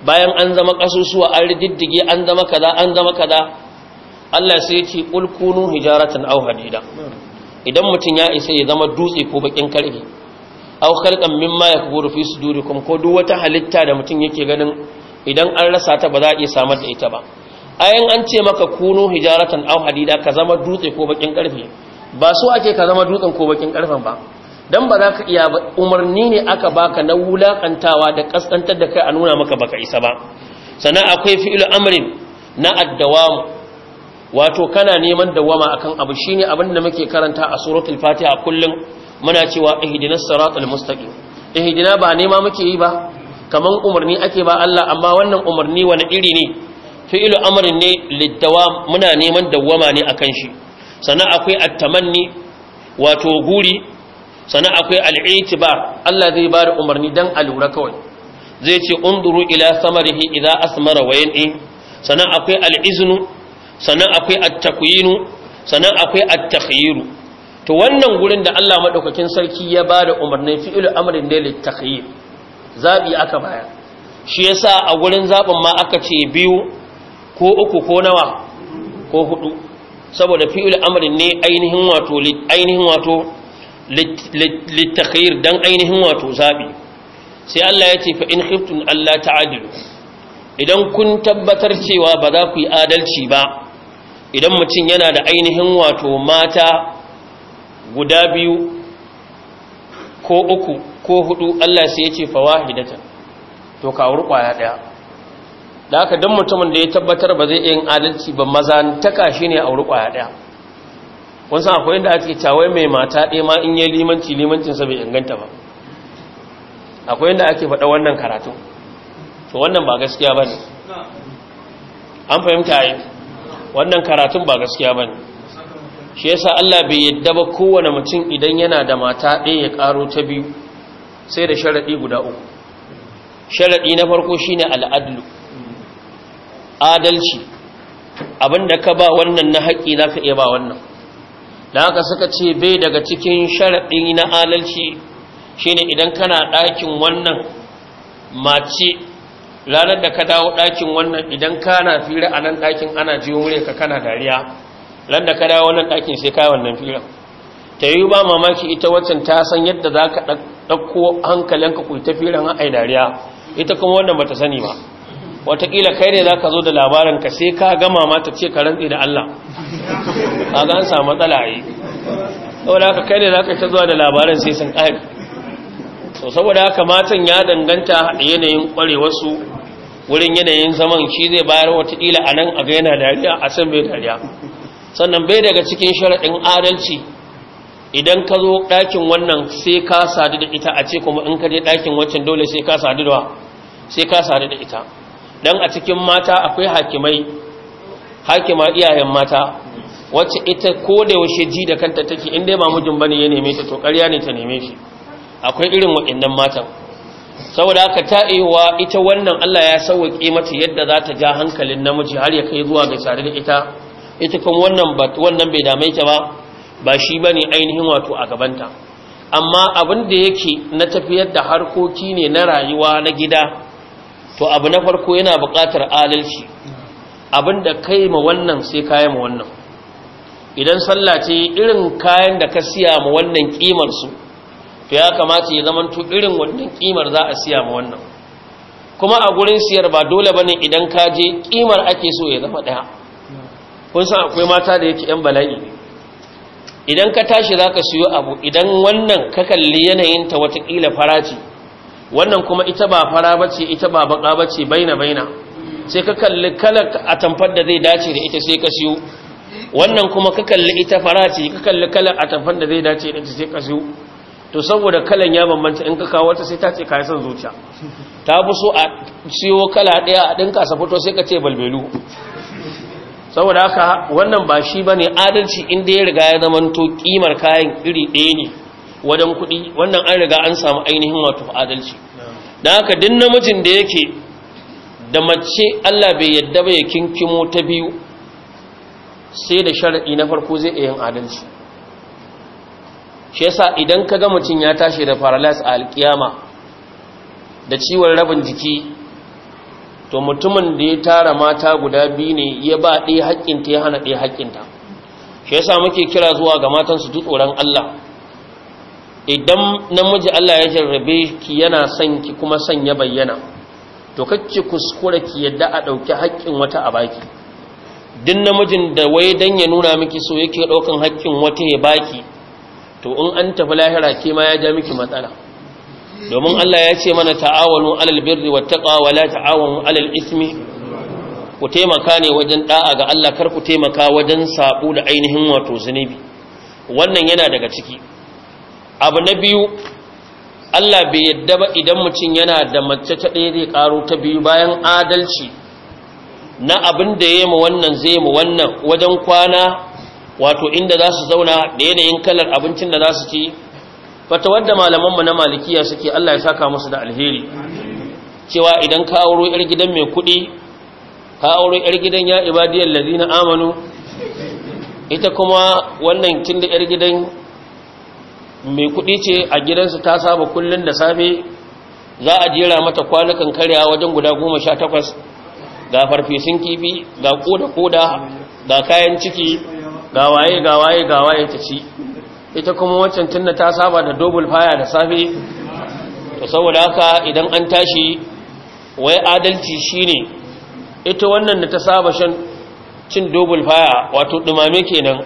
bayan an zama kasusuwa an riddige an zama kaza an zama kaza Allah sai ya ce qul kunu hijaratan aw hadida idan mutun ya isa ya zama dutse ko bakin karfe aw khalqan mimma yakburu fi sudurikum ko duk wata halitta da mutun yake ganin idan an rasa ta ba za a iya samar da ita ba ayan an ce maka kunu hijaratan aw hadida ka zama dutse ko bakin karfe ba so ake ka zama dutsen ko bakin karfen ba dan ba za ka iya ba umarni ne aka baka na wulakantawa da kaskantar da kai a nuna maka baka isa ba sannan akwai fi'il amrin na addawamu wato kana neman dawama akan abu shine abin da muke karanta a suratul fatiha kullum muna cewa ihdinas siratal mustaqim ihdina ba nema muke yi ba kaman umarni ake ba Allah amma wannan umarni wani iri ne fi'ilu amrin ne lidawam muna neman dawama ne akan shi sannan akwai at-tamanni wato guri sannan akwai al-i'tibar Allah zai bada umarni dan alura kawai zai ce unduru ila samarihi idza asmara wa yan'i sannan akwai al-iznu sannan akwai at-takyinu sannan akwai at-takhyiru to wannan gurin da Allah madaukakin sarki ya bada umarni fi'ilu amrin ne litakhyir zabi aka baya shi yasa a gurin zabin ma aka ce biyu ko uku ko nawa ko hudu saboda fi'il amrin ne ainihin wato ainihin wato litakhair dan ainihin wato zabi sai Allah ya ce fa in khiftun Allah ta'adilu idan kun tabbatar cewa ba za ku yi adalci ba idan mutum yana da ainihin wato mata guda biyu ko uku ko hudu Allah sai ya ce fawahidatan to ka wuri kwaya daya da haka don mutumin da ya tabbatar ba zai yin adalci ba maza taka shi ne a wuri kwaya daya kun san akwai inda ake cawai mai mata ɗaya ma in yi limanci limancinsa bai inganta ba akwai inda ake faɗa wannan karatu to wannan ba gaskiya ba ne an fahimta yi wannan karatun ba gaskiya ba ne shi yasa Allah bai yadda ba kowane mutum idan yana da mata ɗaya ya ƙaro ta biyu sai da sharaɗi guda uku sharaɗi na farko shine al'adlu adalci abinda ka ba wannan na haƙƙi za ka iya ba wannan da haka suka ce bai daga cikin sharaɗi na adalci shine idan kana ɗakin wannan mace ranar da ka dawo ɗakin wannan idan kana fira a nan ɗakin ana jiyo wure ka kana dariya ran da ka dawo wannan ɗakin sai kai wannan fira ta yi ba mamaki ita waccan ta san yadda za ka ɗauko hankalinka ku ta firan ai dariya ita kuma wannan bata sani ba watakila kai ne za ka zo da labarin ka sai ka gama mata ce ka rantsi da Allah a ga an samu matsala a yi saboda haka kai ne za ka ta zuwa da labarin sai sun ƙari so saboda haka matan ya danganta da yanayin ƙwarewarsu wurin yanayin zaman shi zai bayar watakila a nan a ga yana dariya a san bai dariya sannan bai daga cikin sharaɗin adalci idan ka zo ɗakin wannan sai ka sadu da ita a ce kuma in ka je ɗakin wancan dole sai ka sadu da sai ka sadu da ita dan a cikin mata akwai hakimai hakima iyayen mata wacce ita ko da yaushe ji da kanta take in dai ba mijin bane ya neme ta to ƙarya ne ta neme shi akwai irin waɗannan matan saboda haka ta ewa ita wannan Allah ya sauke mata yadda za ta ja hankalin namiji har ya kai zuwa ga tare da ita ita kuma wannan ba wannan bai dame ta ba ba shi bane ainihin wato a gabanta amma abin da yake na tafiyar da harkoki ne na rayuwa na gida to abu na farko yana buƙatar adalci abinda kai ma wannan sai kayan ma wannan idan sallah ce irin kayan da ka siya ma wannan kimar su to ya kamata ya zama to irin wannan kimar za a siya ma wannan kuma a gurin siyar ba dole bane idan ka je kimar ake so ya zama daya kun san akwai mata da yake yan bala'i idan ka tashi zaka siyo abu idan wannan ka kalli yanayin ta watakila faraci wannan kuma ita ba fara bace ita ba baka bace baina baina sai ka kalli kalar atamfar da zai dace da ita sai ka siyo wannan kuma ka kalli ita fara ce ka kalli kalar atamfar da zai dace da ita sai ka siyo to saboda kalan ya bambanta in ka kawo wata sai ta ce ka san zuciya ta fi so a siyo kala daya a dinka sa fito sai ka ce balbelu saboda haka wannan ba shi bane adalci inda ya riga ya zamanto kimar kayan iri ɗaya ne wadan kuɗi wannan an riga an samu ainihin wato adalci da haka din namijin da yake da mace Allah bai yadda ba ya kinkimo ta biyu sai da sharaɗi na farko zai iya yin adalci shi yasa idan ka ga mutum ya tashi da paralysis a alkiyama da ciwon rabin jiki to mutumin da ya tara mata guda biyu ne ya ba ɗaya haƙƙinta ya hana ɗaya haƙƙinta shi yasa muke kira zuwa ga matan su tsoron Allah idan namiji Allah ya jarrabe ki yana son ki kuma son ya bayyana to kacce kuskure ki yadda a ɗauki haƙƙin wata a baki duk namijin da wai dan ya nuna miki so yake ɗaukan haƙƙin wata ya baki to in an tafi lahira ke ma ya ja miki matsala domin Allah ya ce mana ta'awanu alal birri wattaqa wa la ta'awanu alal ismi ku taimaka ne wajen da'a ga Allah kar ku taimaka wajen sabo da ainihin wato zunubi wannan yana daga ciki abu na biyu Allah bai yadda ba idan mutum yana da mace ta ɗaya zai karo ta biyu bayan adalci na abin da ya mu wannan zai mu wannan wajen kwana wato inda za su zauna da yanayin kalar abincin da za su ci fata wadda malamanmu na malikiya suke Allah ya saka musu da alheri cewa idan ka auro yar gidan mai kuɗi ka auro yar gidan ya ibadiyar ladina amanu ita kuma wannan tun da yar gidan mai kuɗi ce a gidansu ta saba kullum da safe za a jera mata kwanukan karya wajen guda goma sha takwas ga farfesun kifi ga koda-koda ga kayan ciki ga waye ga waye ga waye ta ci ita kuma wancan tunna ta saba da double fire da safe to saboda haka idan an tashi wai adalci shine ita wannan da ta saba shan cin double fire wato dumame kenan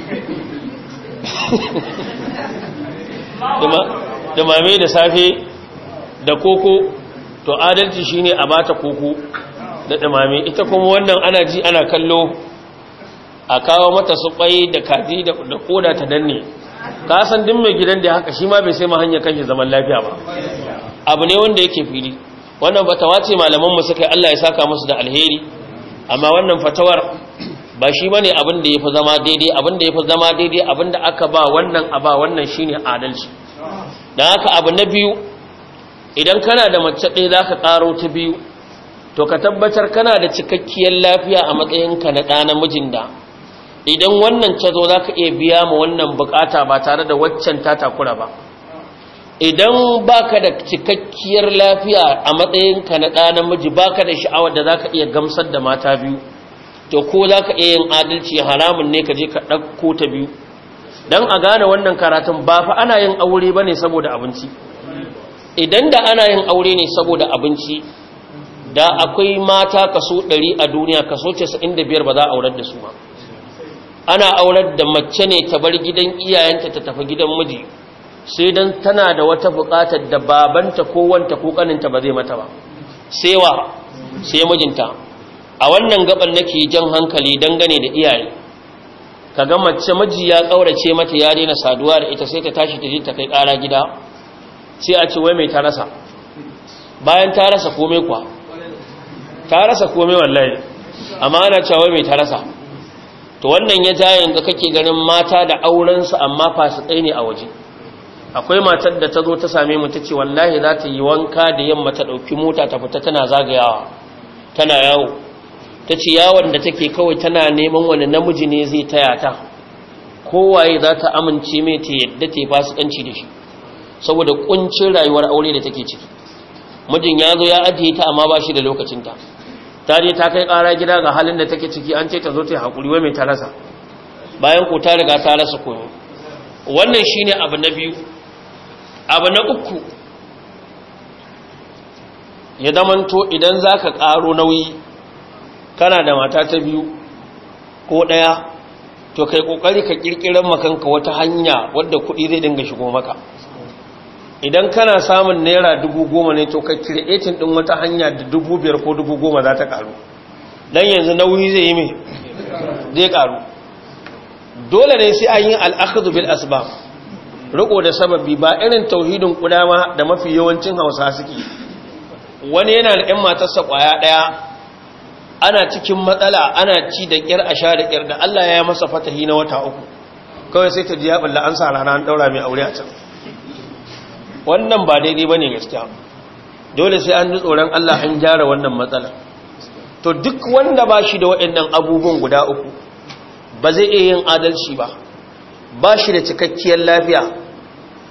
dumame da safe da koko to adalci shine a bata koko da dumame ita kuma wannan ana ji ana kallo a kawo mata su kwai da kaji da koda ta danne ka san din mai gidan da haka shi ma bai sai ma hanyar kanshi zaman lafiya ba abu ne wanda yake fili wannan fatawa ce malaman mu suka Allah ya saka musu da alheri amma wannan fatawar ba shi bane abin da yafi zama daidai abin da yafi zama daidai abin da aka ba wannan a ba wannan shine adalci dan haka abu na biyu idan kana da mace ɗaya zaka karo ta biyu to ka tabbatar kana da cikakkiyar lafiya a matsayinka na ɗa namijin da idan wannan ta zo za ka iya biya ma wannan bukata ba tare da waccan ta takura ba idan baka da cikakkiyar lafiya a matsayinka na ɗa namiji baka da sha'awar da za ka iya gamsar da mata biyu to ko za ka iya yin adalci haramun ne ka je ka ɗauko ta biyu don a gane wannan karatun ba fa ana yin aure ba ne saboda abinci idan da ana yin aure ne saboda abinci da akwai mata kaso 100 a duniya kaso 95 ba za a aurar da su ba ana aurar da mace ne ta bar gidan iyayenta ta tafi gidan miji sai dan tana da wata buƙatar da babanta ko wanta ko kaninta ba zai mata ba sai wa sai mijinta a wannan gaban nake jan hankali dangane da iyaye kaga mace miji ya kaurace mata ya daina saduwa da ita sai ta tashi ta je ta kai ƙara gida sai a ce wai mai ta rasa bayan ta rasa komai kwa ta rasa komai wallahi amma ana cewa mai ta rasa to wannan ya ja yanzu kake ganin mata da aurensu amma fasikai ne a waje akwai matar da ta zo ta same mu ta ce wallahi za ta yi wanka da yamma ta ɗauki mota ta fita tana zagayawa tana yawo ta ce yawon da take kawai tana neman wani namiji ne zai taya ta kowaye za ta amince mai ta yadda ta yi fasikanci da shi saboda kuncin rayuwar aure da take ciki mijin ya zo ya ajiye ta amma ba shi da lokacinta ta je ta kai ƙara gida ga halin da take ciki an ce ta zo ta yi haƙuri wa mai ta rasa bayan ko ta riga ta rasa koyo wannan shine abu na biyu abu na uku ya zamanto idan za ka ƙaro nauyi kana da mata ta biyu ko ɗaya to kai ƙoƙari ka ƙirƙirar makanka wata hanya wadda kuɗi zai dinga shigo maka idan kana samun naira dubu goma ne to ka kiretin ɗin wata hanya da dubu biyar ko dubu goma za ta ƙaru don yanzu nauyi zai yi mai zai ƙaru dole ne sai an yi al'akadu bil asbab riko da sababi ba irin tauhidin kudama da mafi yawancin hausa suke wani yana da 'yan matarsa kwaya ɗaya ana cikin matsala ana ci da ƙyar a sha da ƙyar da Allah ya masa fatahi na wata uku kawai sai ta ji ya balla an sa rana an ɗaura mai aure a can wannan ba daidai ba ne gaskiya dole sai an ji tsoron Allah an gyara wannan matsala to duk wanda ba shi da waɗannan abubuwan guda uku ba zai iya yin adalci ba ba shi da cikakkiyar lafiya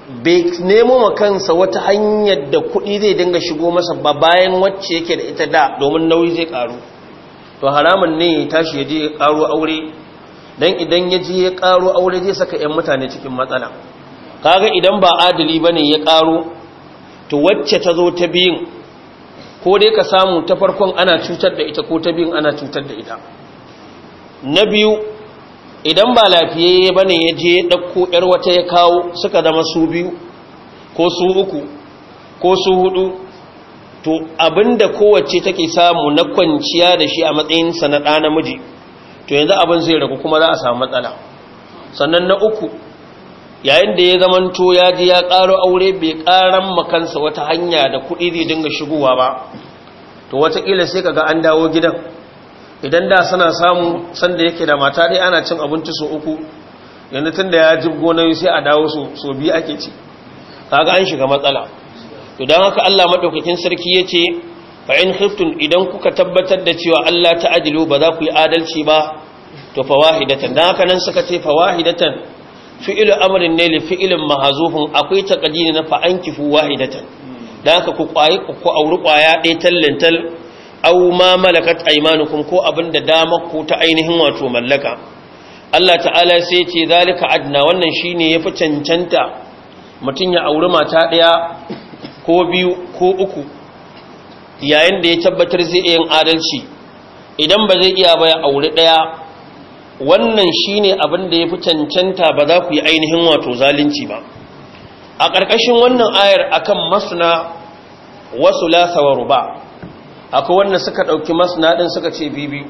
bai nemo ma kansa wata hanyar da kuɗi zai dinga shigo masa ba bayan wacce yake da ita da domin nauyi zai ƙaru to haramun ne ya tashi ya je ya ƙaro aure don idan ya je ya ƙaro aure zai saka 'yan mutane cikin matsala kaga idan ba adali ba ne ya ƙaro to wacce ta zo ta biyun ko dai ka samu ta farkon ana cutar da ita ko ta biyun ana cutar da ita na biyu idan ba lafiyayye ba ne ya je ya ɗauko ‘yar wata ya kawo suka zama su biyu ko su uku ko su hudu to abinda kowace take samu na kwanciya da shi a matsayinsa na ɗa namiji to yanzu abin zai ragu kuma za a samu matsala sannan na uku yayin da ya zamanto ya ji ya ƙaro aure bai ƙaran makansa wata hanya da kuɗi zai dinga shigowa ba to wataƙila sai kaga an dawo gidan idan da suna samu sanda yake da mata dai ana cin abinci so uku yanzu tun da ya jibgo na sai a dawo so biyu ake ci kaga an shiga matsala to don haka Allah maɗaukakin sarki ya ce fa in khiftun idan kuka tabbatar da cewa Allah ta adilu ba za ku yi adalci ba to fa wahidatan dan haka nan suka ce fa wahidatan fi'lu amrin ne li fi'lin mahazufun akwai taqdiri na fa ankifu wahidatan dan haka ku kwayi ku auri kwaya ɗaya tallantal aw ma malakat aymanukum ko abinda dama ku ta ainihin wato mallaka Allah ta'ala sai ce zalika adna wannan shine yafi cancanta mutun ya auri mata daya ko biyu ko uku yayin da ya tabbatar zai yin adalci idan ba zai iya ba ya auri daya wannan shine abin da yafi cancanta ba za ku yi ainihin wato zalunci ba a ƙarƙashin wannan ayar akan masna wasu lasa wa ruba akwai wanda suka ɗauki masna ɗin suka ce biyu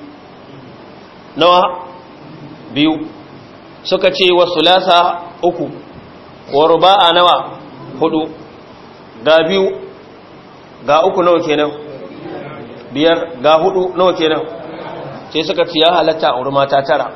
nawa biyu suka ce wasu lasa uku wa ruba a nawa hudu ga biyu ga uku nawa kenan biyar ga hudu nawa kenan sai suka ce ya halatta a mata tara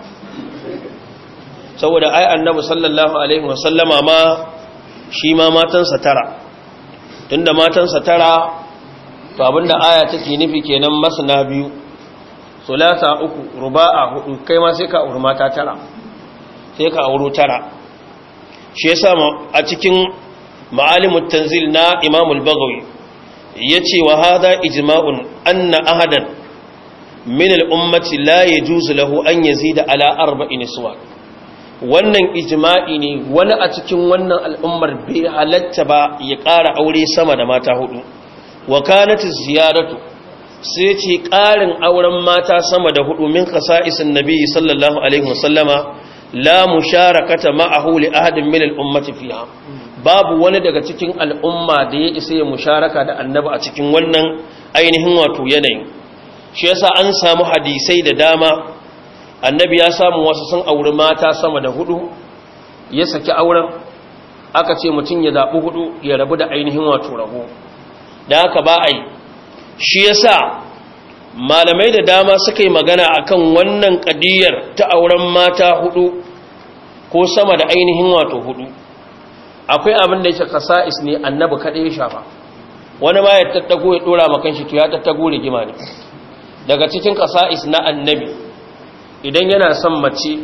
saboda ai annabi sallallahu alaihi wasallama ma shi ma matansa tara tunda matansa tara to abinda aya take nufi kenan masna biyu sulasa uku ruba'a hudu kai ma sai ka auri mata tara sai ka auro tara shi yasa a cikin ma'alimut tanzil na Imam al-Baghawi yace wa hada ijma'un anna ahadan min al-ummati la yajuzu lahu an yazida ala arba'in suwa wannan ijma'i ne wani a cikin wannan al'ummar bai halatta ba ya ƙara aure sama da mata hudu wa kanatu ziyaratu sai ce ƙarin auren mata sama da hudu min qasa'isin nabi sallallahu alaihi wasallama la musharakata ma'ahu li ahadin min al-ummati fiha babu wani daga cikin al'umma da ya isa ya musharaka da annabi a cikin wannan ainihin wato yanayin shi yasa an samu hadisai da dama annabi ya samu wasu sun auri mata sama da hudu ya saki auren aka ce mutum ya zaɓi hudu ya rabu da ainihin wato rabo da haka ba a yi shi yasa malamai da dama suka yi magana akan wannan ƙadiyar ta auren mata hudu ko sama da ainihin wato hudu akwai abin da yake kasa'is ne annabi kaɗai ya shafa wani ma ya tattago ya ɗora makan shi to ya tattago rigima ne daga cikin kasa'is na annabi idan yana son mace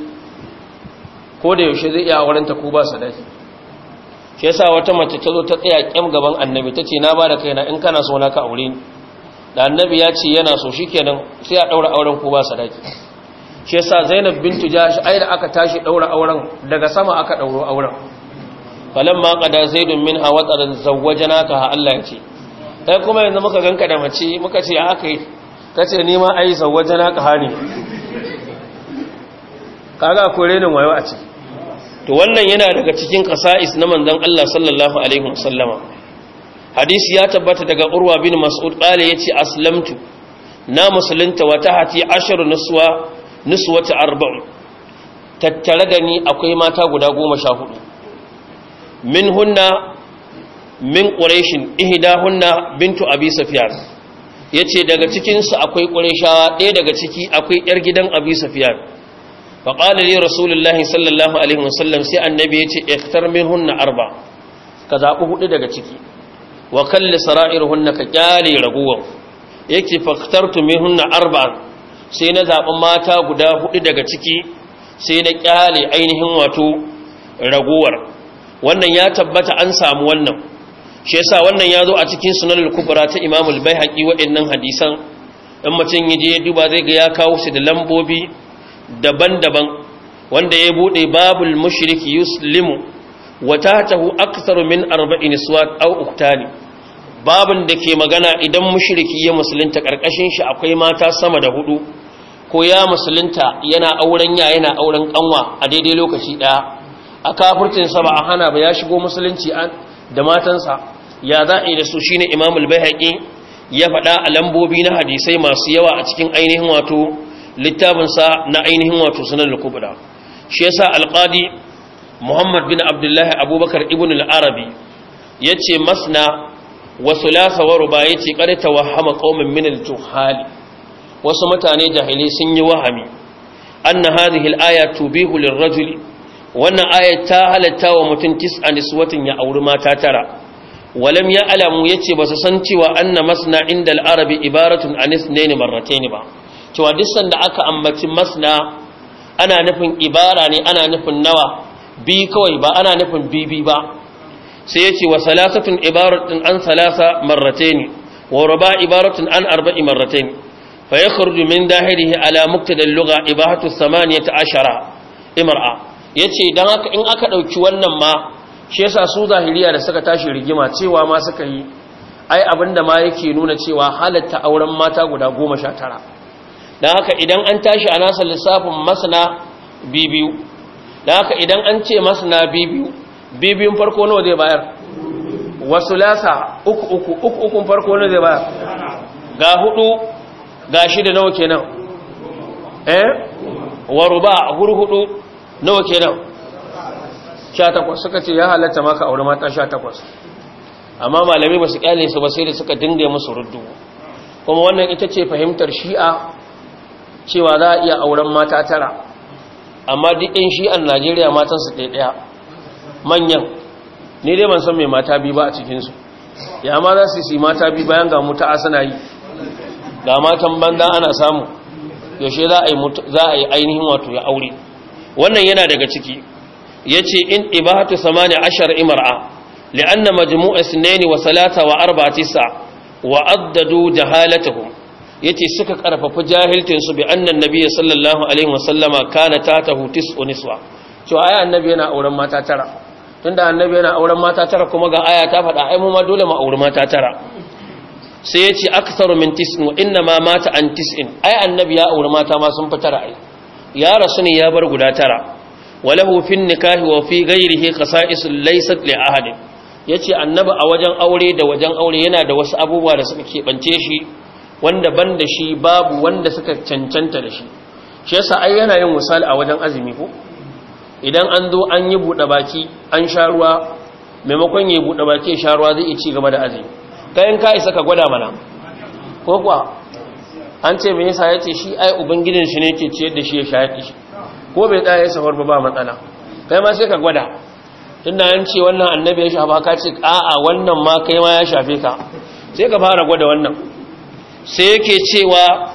ko da yaushe zai iya aurenta ko ba sadaki shi yasa wata mace ta zo ta tsaya kyam gaban annabi ta ce na ba da kaina in kana so na ka aure ni da annabi ya ce yana so shikenan sai a daura auren ko ba sadaki shi yasa zainab bintu jahsh ai da aka tashi daura auren daga sama aka dauro auren falamma qada zaidun minha wataran zawwajanaka ha Allah ya ce kai kuma yanzu muka ganka da mace muka ce haka yi kace ni ma ai zawwajanaka ha ne kaga ko renin wayo a ciki to wannan yana daga cikin qasa'is na manzon Allah sallallahu alaihi wasallama hadisi ya tabbata daga urwa bin mas'ud qala yace aslamtu na musulunta wa tahati asharu nuswa nuswata arba'u tattare da ni akwai mata guda 14 minhunna min quraishin ihdahunna bintu abi sufyan yace daga cikin su akwai quraishawa ɗaya daga ciki akwai yar gidan abi sufyan faƙalar yi rasulullahi sallallahu alaihi wasallam sai annabi ya ce iktar min hunna arba ka zaɓi hudu daga ciki wa kalli sara'ir hunna ka ƙyale raguwan yake faktartu min hunna arba sai na zaɓi mata guda hudu daga ciki sai na ƙyale ainihin wato raguwar wannan ya tabbata an samu wannan shi yasa wannan ya zo a cikin sunan al-kubra ta Imam al-Baihaqi waɗannan hadisan in mutum ya je ya duba zai ga ya kawo su da lambobi daban-daban wanda ya bude babul mushriki yuslimu wa tahtahu aktharu min arba'in swat aw uktani babun da ke magana idan mushriki ya musulunta karkashin shi akwai mata sama da hudu ko ya musulunta yana auren ya yana auren kanwa a daidai lokaci daya a kafircin sa ba a hana ba ya shigo musulunci da matansa ya za'i da su shine Imam al-Baihaqi ya faɗa a lambobi na hadisai masu yawa a cikin ainihin wato littafinsa na ainihin wato sunan al-kubra shi yasa al-qadi Muhammad bin Abdullah Abubakar ibn al-Arabi yace masna wa thulatha wa ruba yace qad tawahhama qaumin min al-juhali wasu mutane jahili sun yi wahami anna hadhihi al-aya tubihu lir-rajuli wannan aya ta halatta wa mutum tis'a niswatin ya auri mata tara walam ya alamu ya ce ba su san cewa anna masna inda al'arabi ibaratun a nisnaini marrataini ba cewa disan da aka ambaci masna ana nufin ibara ne ana nufin nawa bi kawai ba ana nufin bibi ba sai ya ce wa salasatun ibaratun an salasa marrataini wa raba ibaratun an arba'i marrataini fa ya kharju min dahirihi ala muktadal lugha ibahatu samaniyata ashara imra'a yace dan haka in aka dauki wannan ma shi yasa su zahiriya da suka tashi rigima cewa ma suka yi ai abinda ma yake nuna cewa halatta auren mata guda goma sha tara don haka idan an tashi a nasa lissafin masana bibiyu don haka idan an ce masana bibiyu bibiyun farko nawa zai bayar wasu lasa uku uku uku ukun farko nawa zai bayar ga hudu ga shida nawa kenan eh waruba hurhudu nawa kenan sha takwas suka ce ya halatta maka aure mata sha takwas amma malami ba su kyale su ba sai da suka dinga musu ruddu kuma wannan ita ce fahimtar shi'a cewa za a iya auren mata tara amma duk yan shi'an najeriya matansu ɗaya ɗaya manyan ni dai ban san mai mata biyu ba a cikinsu ya ma za su yi mata biyu bayan ga muta suna yi ga matan banda ana samu yaushe za a yi ainihin wato ya aure wannan yana daga ciki yace in ibahatu samani ashar imra'a li'anna majmu'a sunaini wa salata wa arba'a tisa wa addadu jahalatuhum yace suka karfafa jahiltin su bi anna nabiyyi sallallahu alaihi wasallama kana tatahu tis'u niswa to aya annabi yana auren mata tara tunda annabi yana auren mata tara kuma ga aya ta faɗa ai mu ma dole mu auri mata tara sai yace aktharu min tis'in wa inna ma mata an tis'in ai annabi ya auri mata ma sun fi tara ai ya rasu ne ya bar guda tara وله في النكاح وفي غيره خصائص ليست لأحد yace annabi a wajen aure da wajen aure yana da wasu abubuwa da suka keɓance shi wanda ban da shi babu wanda suka cancanta da shi shi yasa ai yana yin misali a wajen azumi ko idan an zo an yi buɗe baki an sha ruwa maimakon ya buɗe baki ya sha ruwa zai ci gaba da azumi kayan ka isa ka gwada mana ko kuwa an ce me yasa yace shi ai ubangijin shi ne ke ciyar da shi ya shayar da shi ko bai tsaya ya safar ba ba matsala kai ma sai ka gwada tunda an ce wannan annabi ya shafa ka ce a'a wannan ma kai ma ya shafe ka sai ka fara gwada wannan sai yake cewa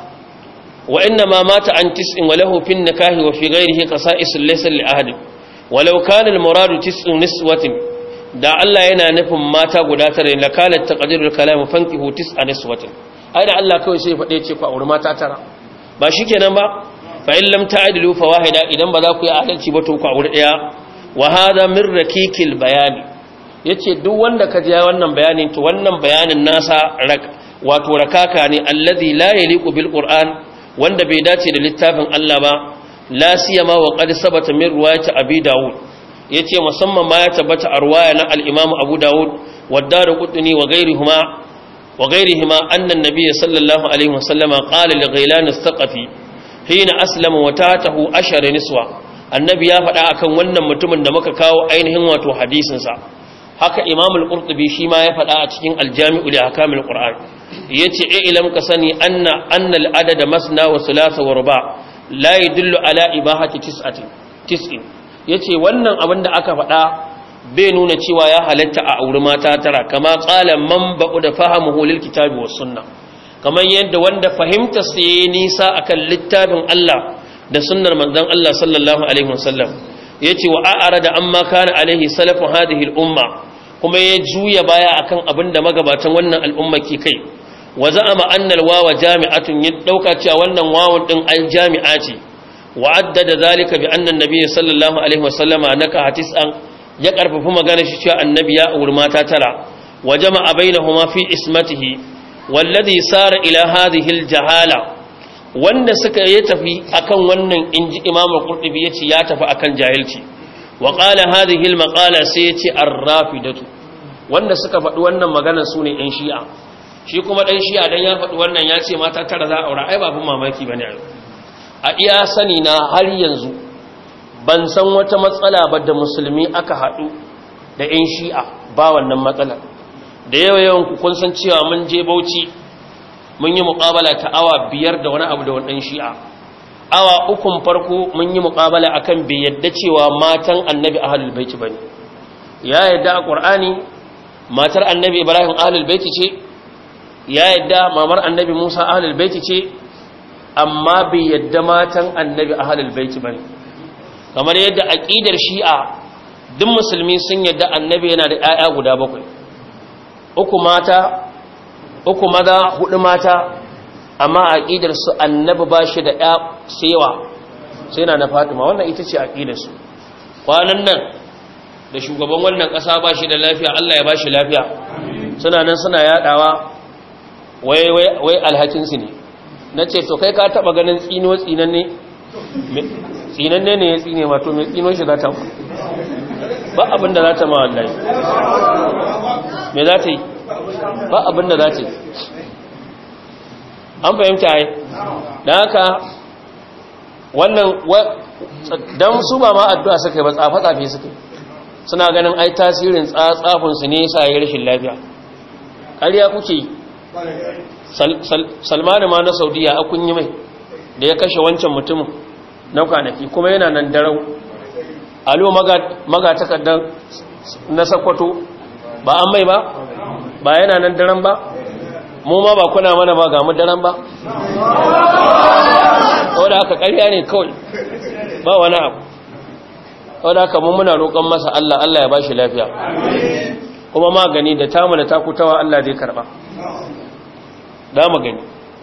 wa inna ma mata an tis'in wa lahu fin nikahi wa fi ghairihi qasa'is laysa li ahad walau kana al muradu tis'u niswatin da Allah yana nufin mata guda tare la kana taqdirul kalam fankihu tis'a niswatin ai da Allah kawai sai ya fade ce ku aure mata tara ba shikenan ba fa'in lam ta'adilu fa wahida idan ba za ku yi adalci ba to ku aure daya wa hada min rakikil bayani yace duk wanda ka ji wannan bayanin to wannan bayanin nasa wato rakaka ne allazi la yaliqu bil qur'an wanda bai dace da littafin Allah ba la siyama wa qad sabata min riwayat abi daud yace musamman ma ya tabbata a riwaya na al-imam abu daud wa darqutni wa ghayrihima wa ghayrihima anna an-nabiy sallallahu alaihi wasallam qala li ghailan as-saqafi hina aslama wa tatahu ashara niswa annabi ya faɗa akan wannan mutumin da muka kawo ainihin wato hadisin sa haka imam al-qurtubi shi ma ya faɗa a cikin al-jami'u li ahkamil qur'an yace e ilam ka sani anna anna al-adad masna wa thulatha wa ruba la yadullu ala ibahati tis'atin tis'in yace wannan abin da aka faɗa bai nuna cewa ya halatta a auri mata tara kama qala man ba'u da fahamuhu lil kitabi was sunnah kamar yadda wanda fahimta sai nisa akan littafin Allah da sunnar manzon Allah sallallahu alaihi wasallam yace wa a'rada amma kana alaihi salafu hadhihi al-umma kuma ya juya baya akan abin da magabatan wannan al'umma ke kai wa za'ama anna al-wawa jami'atun ya dauka cewa wannan wawun din al jami'a ce wa addada zalika bi anna an-nabiy sallallahu alaihi wasallama naka hatisan ya karfafa magana shi cewa annabi ya auri mata tara wa jama'a bainahuma fi ismatihi walladhi sara ila hadhihi al-jahala wanda suka yi tafi akan wannan inji imam al-qurtubi yace ya tafi akan jahilci wa qala hadhihi al-maqala sai yace ar-rafidatu wanda suka faɗi wannan magana sune ɗan shi'a shi kuma ɗan shi'a dan ya faɗi wannan ya ce mata tara za a aura ai babun mamaki bane a iya sani na har yanzu ban san wata matsala ba da musulmi aka haɗu da ɗan shi'a ba wannan matsala da yawa yawan ku kun san cewa mun je Bauchi mun yi muƙabala ta awa biyar da wani abu da wani ɗan shi'a awa ukun farko mun yi muƙabala akan bai yadda cewa matan annabi ahlul baiti bane ya yadda a qur'ani matar annabi ibrahim ahlul baiti ce ya yadda mamar annabi musa ahlul baiti ce amma bai yadda matan annabi ahlul baiti bane kamar yadda aqidar shi'a duk musulmi sun yadda annabi yana da 'ya'ya guda bakwai uku mata uku maza hudu mata amma aqidar su annabi bashi da ya sewa sai na na Fatima wannan ita ce aqidar su kwanan nan da shugaban wannan kasa bashi da lafiya Allah ya bashi lafiya suna nan suna yadawa wai wai wai alhakin su ne nace to kai ka taba ganin tsino tsinanne tsinanne ne ya tsine wato mai tsino shi za ta ba abin da za ta ma wallahi me za ta yi ba abin da za ta yi an fahimta yi don haka wannan don su ba ma addu'a suka yi ba tsafe-tsafe suka yi suna ganin ai tasirin tsafinsu ne sa yi rashin lafiya ƙarya kuke yi salmanu ma na saudiya a kun yi mai da ya kashe wancan mutumin na kwanaki kuma yana nan darau alo magatakardar na sakwato ba an mai ba ba yana nan daren ba mu ma ba kuna mana ba ga mu daren ba wadda haka ƙarya ne kawai ba wani abu wadda haka mun muna roƙon masa Allah Allah ya bashi lafiya kuma magani da tamu da takutawa Allah zai karba da magani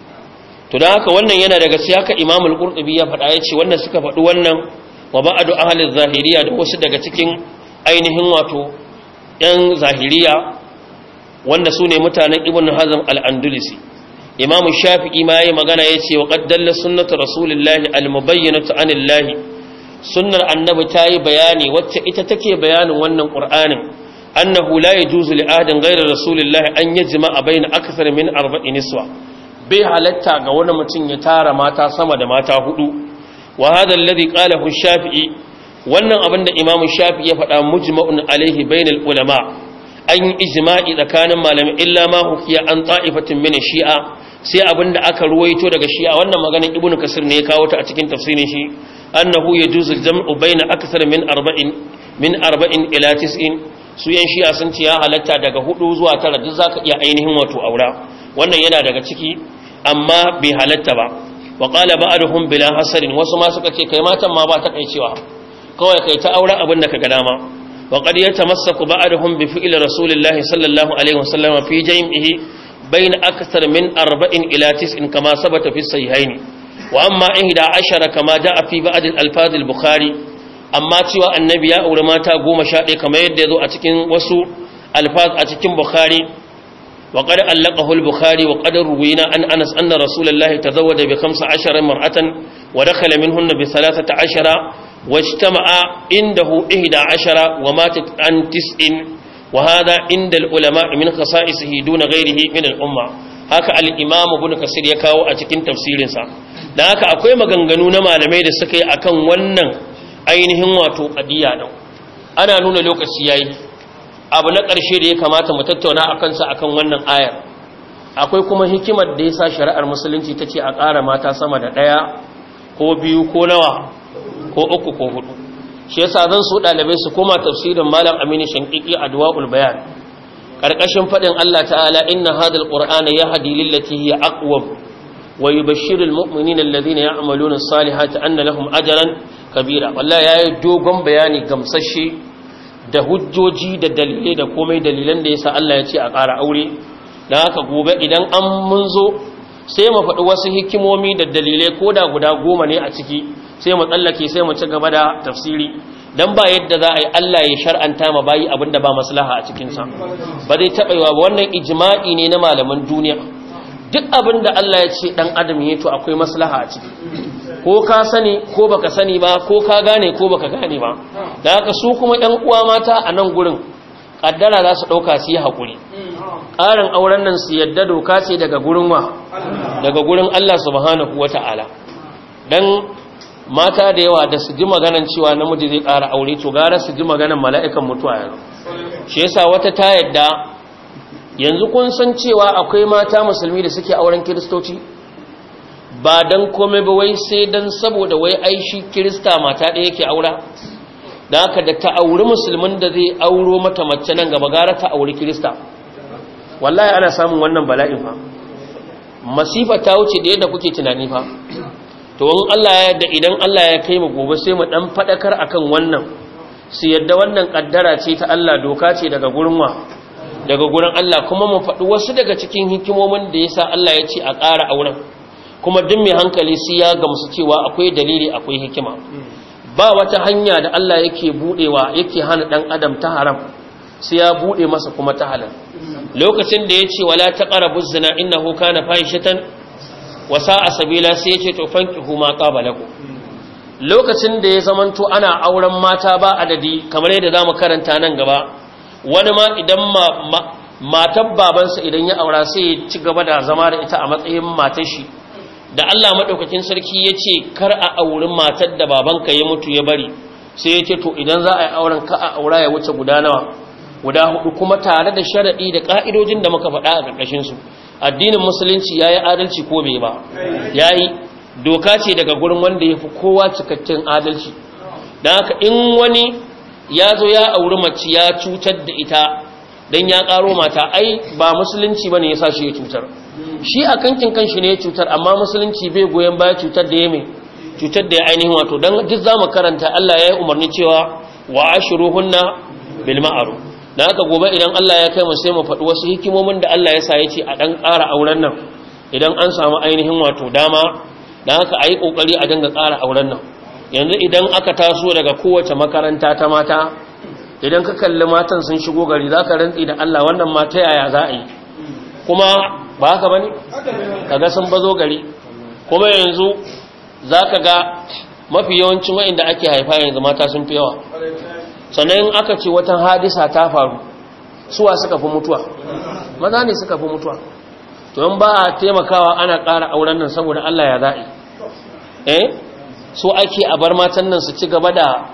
to da haka wannan yana daga siyaka Imam al-Qurtubi ya faɗa yace wannan suka faɗi wannan wa ba'du ahli zahiriya da wasu daga cikin ainihin wato yan zahiriya wanda su ne mutanen ibn hazm al-andalusi imamu shafi'i ma yayi magana yace wa qad dalla sunnatu rasulillahi al-mubayyinatu anillahi sunnar annabi tayi bayani wacce ita take bayanin wannan qur'anin annahu la yajuzu li ahadin ghayra rasulillahi an yajma'a bayna akthar min arba'in niswa bai halatta ga wani mutum ya tara mata sama da mata hudu wa hadha alladhi qalahu shafi'i wannan abinda imamu shafi'i ya faɗa mujma'un alaihi bainal ulama an yi ijma'i tsakanin malamai illa ma hukiya an ta'ifatin min shi'a sai abinda aka ruwaito daga shi'a wannan maganar ibnu kasir ne ya kawo ta a cikin tafsirin shi annahu yajuzu jam'u baina akthar min arba'in min arba'in ila tis'in su yan shi'a sun ce ya halatta daga hudu zuwa tara duk zaka iya ainihin wato aura wannan yana daga ciki amma bai halatta ba wa qala ba'duhum bila hasarin wasu ma suka ce kai matan ma ba ta kai cewa kawai kai ta aura abin da kaga dama وقد يتمسك بعضهم بفعل رسول الله صلى الله عليه وسلم في جمعه بين أكثر من أربع إلى تسع كما ثبت في الصحيحين وأما إحدى عشر كما جاء في بعض الألفاظ البخاري أما تيوى النبي أولما تقوم شاء كما يدذو أتكين وسو ألفاظ أتكين بخاري وقد ألقه البخاري وقد روينا أن أنس أن رسول الله تزوج بخمس عشر مرأة ودخل منهن بثلاثة عشر واجتمع عنده إهدى عشر وماتت عن تسع وهذا عند العلماء من خصائصه دون غيره من الأمة haka al-imam ibn kasir ya kawo a cikin tafsirinsa dan haka akwai maganganu na malamai da suka yi akan wannan ainihin wato qadiya din ana nuna lokaci yayi abu na ƙarshe da ya kamata mu tattauna akan sa akan wannan ayar akwai kuma hikimar da yasa shari'ar musulunci tace a ƙara mata sama da ɗaya ko biyu ko nawa ko uku ko hudu shi yasa zan so dalibai su koma tafsirin malam aminu shankiki adwaul bayan karkashin fadin Allah ta'ala inna hadal qur'ana yahdi lillati hiya aqwam wa yubashshiru almu'minina alladhina ya'maluna as-salihati anna lahum ajran kabira wallahi yayi dogon bayani gamsashe da hujjoji da dalilai da komai dalilan da yasa Allah ya ce a ƙara aure dan haka gobe idan an mun zo sai mu faɗi wasu hikimomi da dalilai ko da guda goma ne a ciki sai mu tsallake sai mu ci gaba da tafsiri dan ba yadda za a yi Allah ya shar'anta ma bayi abinda ba maslaha a cikin sa ba zai taɓa yiwa ba wannan ijma'i ne na malaman duniya duk abinda Allah ya ce dan adam ya to akwai maslaha a ciki ko ka sani ko baka sani ba ko ka gane ko baka gane ba da haka su kuma ɗan uwa mata a nan gurin kaddara za su ɗauka su yi haƙuri ƙarin auren nan su yadda doka ce daga gurin wa daga gurin Allah subhanahu wata'ala dan mata da yawa da su ji maganan cewa namiji zai ƙara aure to gara su ji maganan mala'ikan mutuwa yanzu shi yasa wata ta yadda yanzu kun san cewa akwai mata musulmi da suke auren kiristoci ba dan komai ba wai sai dan saboda wai ai shi kirista mata ɗaya yake aura da haka da ta auri musulmin da zai auro mata mace nan gaba gara ta auri kirista wallahi ana samun wannan bala'in fa masifa ta wuce da yadda kuke tunani fa to in Allah ya yarda idan Allah ya kai mu gobe sai mu dan fadakar akan wannan su yadda wannan kaddara ce ta Allah doka ce daga gurin wa daga gurin Allah kuma mu faɗi wasu daga cikin hikimomin da yasa Allah ya ce a ƙara auren kuma duk mai hankali sai ya gamsu cewa akwai dalili akwai hikima ba wata hanya da Allah yake budewa yake hana dan adam ta haram sai ya bude masa kuma ta halal lokacin da yace wala taqrabu zina innahu kana fahishatan wa sa'a sabila sai yace to fankihu ma qabalakum lokacin da ya zamanto ana auren mata ba adadi kamar yadda zamu karanta nan gaba wani ma idan ma matar babansa idan ya aura sai ya ci gaba da zama da ita a matsayin matar shi da Allah maɗaukakin sarki ya ce kar a auri matar da babanka ya mutu ya bari sai ya ce to idan za a yi auren ka a aura ya wuce guda nawa guda hudu kuma tare da sharaɗi da ƙa'idojin da muka faɗa a ƙarƙashinsu addinin musulunci ya yi adalci ko bai ba ya yi doka ce daga gurin wanda ya fi kowa cikakken adalci don haka in wani ya zo ya auri mace ya cutar da ita don ya ƙaro mata ai ba musulunci ba ne ya sa shi ya cutar shi a kankin kanshi ne ya cutar amma musulunci bai goyon baya cutar da ya mai cutar da ya ainihin wato don duk za mu karanta Allah ya yi umarni cewa wa ashiruhunna bil ma'ruf dan haka gobe idan Allah ya kai mu sai mu faɗi wasu hikimomin da Allah ya sa ya ce a dan ƙara auren nan idan an samu ainihin wato dama dan haka ayi kokari a dinga ƙara auren nan yanzu idan aka taso daga kowace makaranta ta mata idan ka kalli matan sun shigo gari zaka rantsi da Allah wannan mata yaya za a yi kuma ba haka bane kaga sun bazo gari kuma yanzu zaka ga mafi yawancin wa'inda ake haifa yanzu mata sun fi yawa sannan aka ce wata hadisa ta faru suwa suka fi mutuwa maza ne suka fi mutuwa to in ba a taimakawa ana ƙara auren nan saboda Allah ya za'i eh so ake a bar matan nan su ci gaba da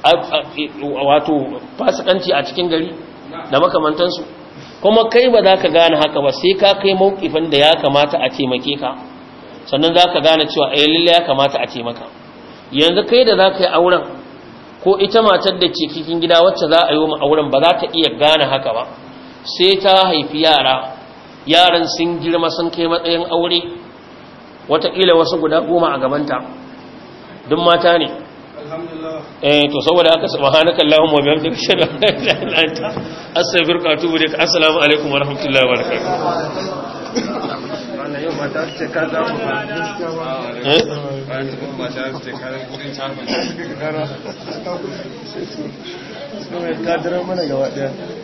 wato fasikanci a cikin gari da makamantansu kuma kai ba za ka gane haka ba sai ka kai mawukifin da ya kamata a taimake ka sannan za ka gane cewa a lalle ya kamata a taimaka yanzu kai da za ka yi auren ko ita matar da ce cikin gida wacce za a yi wa auren ba za ta iya gane haka ba sai ta haifi yara yaran sun girma sun kai matsayin aure wataƙila wasu guda goma a gabanta duk mata ne eh to saboda haka subhanaka allahumma wa bihamdika ashhadu an la ilaha illa anta astaghfiruka wa atubu ilaik assalamu alaikum wa rahmatullahi wa barakatuh wannan yau mata ce ka za mu eh ka dira mana gaba daya